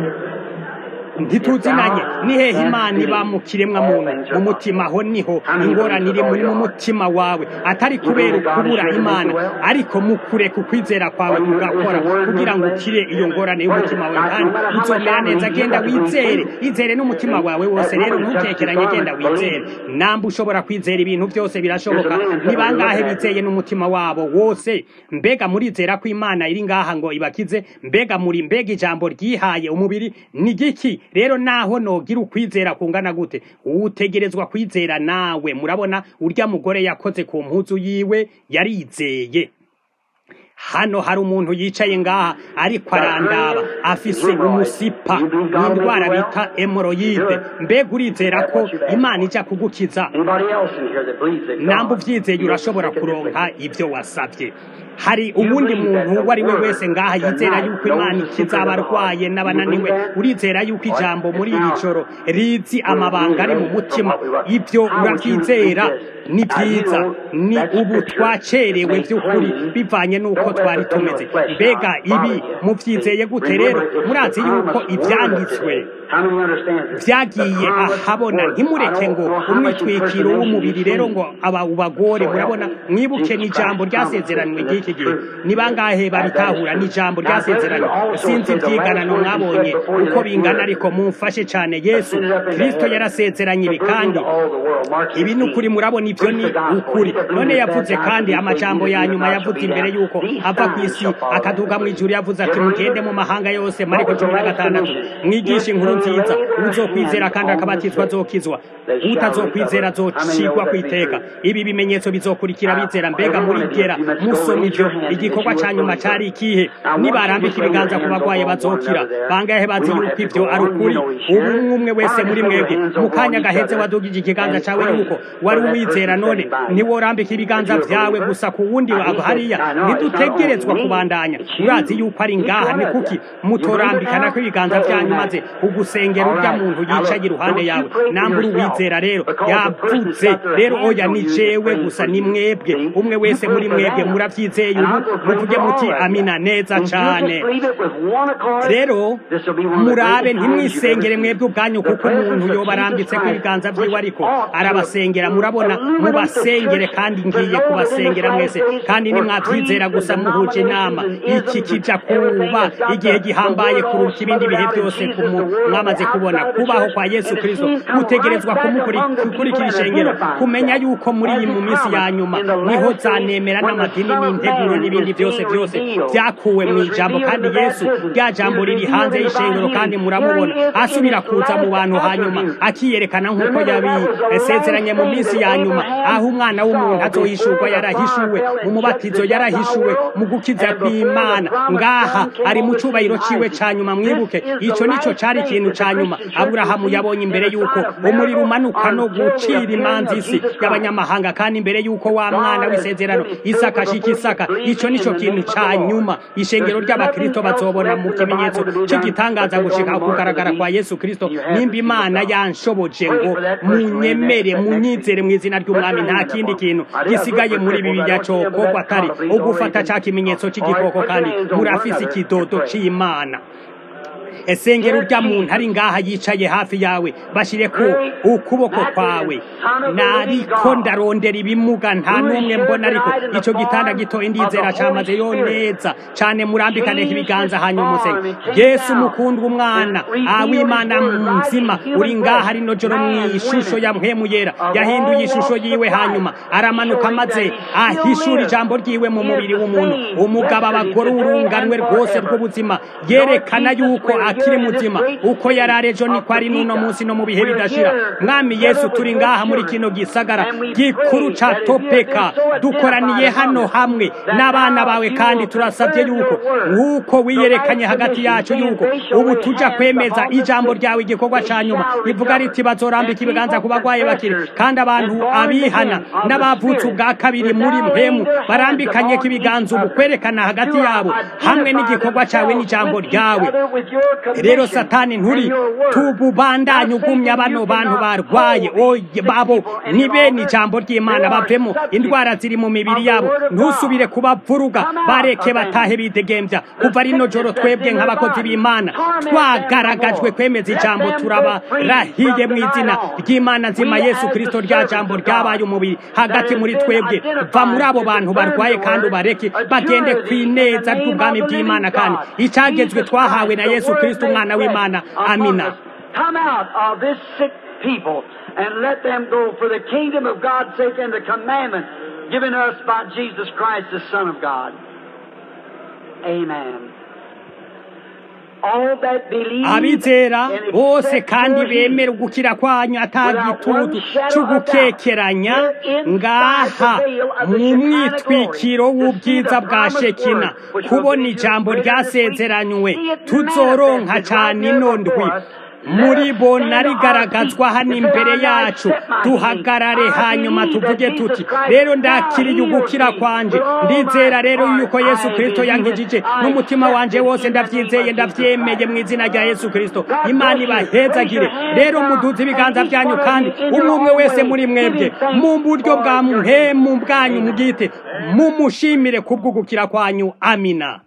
ntituzinanye ni hehe imana iba mu kiremwa muntu mu mutima aho niho ingorane iri muri mu mutima wawe atari kubera ukubura imana ariko mu kureka ukwizera kwawe kugakora kugira ngo ukire iyo ngorane y'umutima wawe kandi uzomera neza genda wizere izere n'umutima wawe wose rero ntutekeranye genda wizere namba ushobora kwizera ibintu byose birashoboka ni bangahe bizeye n'umutima wabo wose mbega murizera ko imana iri ngaha ngo ibakize mbega muri mbega ijambo ryihaye umubiri ni giki rero naho nogira ukwizera kungana gute utegerezwa kwizera nawe murabona urya mugore yakoze ku mpuzu yiwe yarizeye hano hari umuntu yicaye ngaha ariko arandaba afise umusipa n'indwara bita hemoroyide mbega urizera ko imana ijya kugukiza namba ubyizeye urashobora kuronka ibyo wasabye hari uwundi muntu uwo ari we wese ngaha yizera yuko imana ikiza abarwaye n'abananiwe urizera yuko ijambo muri iri joro rizi amabanga ari mu mutima ibyo urabyizera ni byiza ni ubu twacerewe by'ukuri bivanye n'uko twari tumeze mbega ibi mubyizeye gute rero murazi yuko ibyanditswe byagiye ahabona ntimureke ngo umwitwikiro w'umubiri rero ngo aba ubagore murabona mwibuke n'ijambo ryasezeranywe ry'iki gihe ni bangahe babitahura n'ijambo ryasezeranywe sinzi ibyiganano mwabonye uko bingana ariko mumfashe cyane yesu kirisito yarasezeranye ibi kandi ibi ni ukuri murabona ibyo ni ukuri none yavuze kandi amajambo ya nyuma yavuze imbere y'uko ava ku isi akaduga mu ijuru yavuze ati mugende mu mahanga yose mariko cumi na gatandatu mwigishe inkuru nziza uzokwizera kandi akabatizwa azokizwa utazokwizera azocigwa ku iteka ibi bimenyetso bizokurikira bizera mbega murigera musoma ibyo igikorwa cya nyuma cyari ikihe nibarambika ibiganza ku bagwaye bazokira bangahe bazi yuko ibyo ari ukuri ubu umwe wese muri mwebwe mu kanya gahetse wadugije ikiganza cyawe yuko wari uwizera none ntiworambika ibiganza byawe gusa ku wundi hariya ntidutegerezwa kubandanya urazi yuko ari ngaha ni kuki mutorambikana ko ibiganza byanyu maze ugusengera urya muntu yicaye iruhande yawe nambura uwizera rero yavuze rero oya ni jewe gusa ni mwebwe umwe wese muri mwebwe murabyizeye ubu muvuge muti amina neza cyane rero murabe ntimwisengere mwebwe ubwanyu kuko umuntu yoba arambitse ko ibiganza byiwe ariko arabasengera murabona mubasengere kandi ngiye kubasengera mwese kandi nimwabyizera gusa muhuje inama iki kijya kuba igihe gihambaye kuruta ibindi bihe byose mwamaze kubona kubaho kwa yesu kirisito utegerezwa kumukurikira ishengero kumenya yuko muri iyi mu minsi ya nyuma niho zanemera n'amadini n'integuro n'ibindi byose byose byakuwe mu ijambo kandi yesu rya jambo riri hanze y'ishengero kandi muramubona asubira kuza mu bantu hanyuma akiyerekana nk'uko yabisezeranye mu minsi ya nyuma aho umwana w'umuntu azohishurwa yarahishuwe mu mubatizo yarahishuwe mu gukiza kw'imana ngaha ari mu cyubahiro ciwe ca nyuma mwibuke ico nico cari ikintu ikintu ca nyuma aburahamu yabonye imbere y'uko umuriro umanuka no gucira imanza isi y'abanyamahanga kandi imbere y'uko wa mwana w'isezerano isaka ashika isaka ico nico kintu ca nyuma ishengero ry'abakristo bazobona mu kimenyetso c'igitangaza gushika kugaragara kwa yesu kristo nimba imana yanshoboje ngo munyemere munyizere mu izina ry'umwami nta kindi kintu gisigaye muri bibiliya cokorwa atari ugufata ca kimenyetso c'igikoko kandi murafise ikidodo c'imana esengero rya muntu ari ngaha yicaye hafi yawe bashire ku ukuboko kwawe nariko ndarondera ibimuga nta n'umwe mbona ariko ico gitanda gitoye ndizera camaze yo neza cane murambikane ibiganza hanyuma musenge yesu mukundwa umwana awimana mzima uri ngaha rino joro mw'ishusho ya mpwemu yera yahinduye ishusho yiwe hanyuma aramanuka maze ahishura ijambo ryiwe mu mubiri w'umuntu umugabo abagore urunganwe rwose rw'ubuzima yerekana yuko akiri muzima uko yari arejo niko ari n'uno munsi no mu bihe bidashira mwami yesu turi ngaha muri kino gisagara gikuru ca topeka dukoraniye hano hamwe n'abana bawe kandi turasabye yuko nk'uko wiyerekanye hagati yacu yuko ubu tuja kwemeza ijambo ryawe igikorwa ca nyuma rivuga riti bazorambika ibiganza ku bagwaye bakiri kandi abantu abihana n'abavutse ubwa kabiri muri mpemu barambikanye ko ibiganza ubu kwerekana hagati yabo hamwe n'igikorwa cawe n'ijambo ryawe rero satani nturi tububandanye ugumya bano bantu barwaye oye babo ni bene ijambo ry'imana bavemo indwara ziri mu mibiri yabo ntusubire kubavuruga bareke batahe bidegembya kuva rino joro twebwe nk'abakozi b'imana twagaragajwe kwemeza ijambo turabarahiye mu izina ry'imana nzima yesu kirisito rya jambo ryabaye umubiri hagati muri twebwe va muri abo bantu barwaye kandi ubareke bagende ku ineza ry'ubwami bw'imana kandi icagezwe twahawe na yesu kirisito umwana w'imana amina Come out of this sick people and let them go for the kingdom of God's sake and the commandment given us by Jesus Christ, the Son of God. Amen. All that believe abizera and bose accept kandi your healing bemera ugukira kwanyu atagitutu c'ugukekeranya ngaha mu mwitwikiro w'ubwiza bwa shekina kubona ijambo ryasezeranywe tuzoronka cane ino ndwi muri bo narigaragazwa hano imbere yacu duhagarare hanyuma tuvuge tuti rero ndakiriye ugukira kwanje ndizera rero yuko yesu kirisito yankijije n'umutima wanje wose ndavyizeye ndavyemeye mu izina rya yesu kirisito imana ibahezagire rero muduze ibiganza vyanyu kandi umwe umwe wese muri mwebwe mu buryo bwa mpemu bwanyu mubwite mumushimire kubw'ugukira kwanyu amina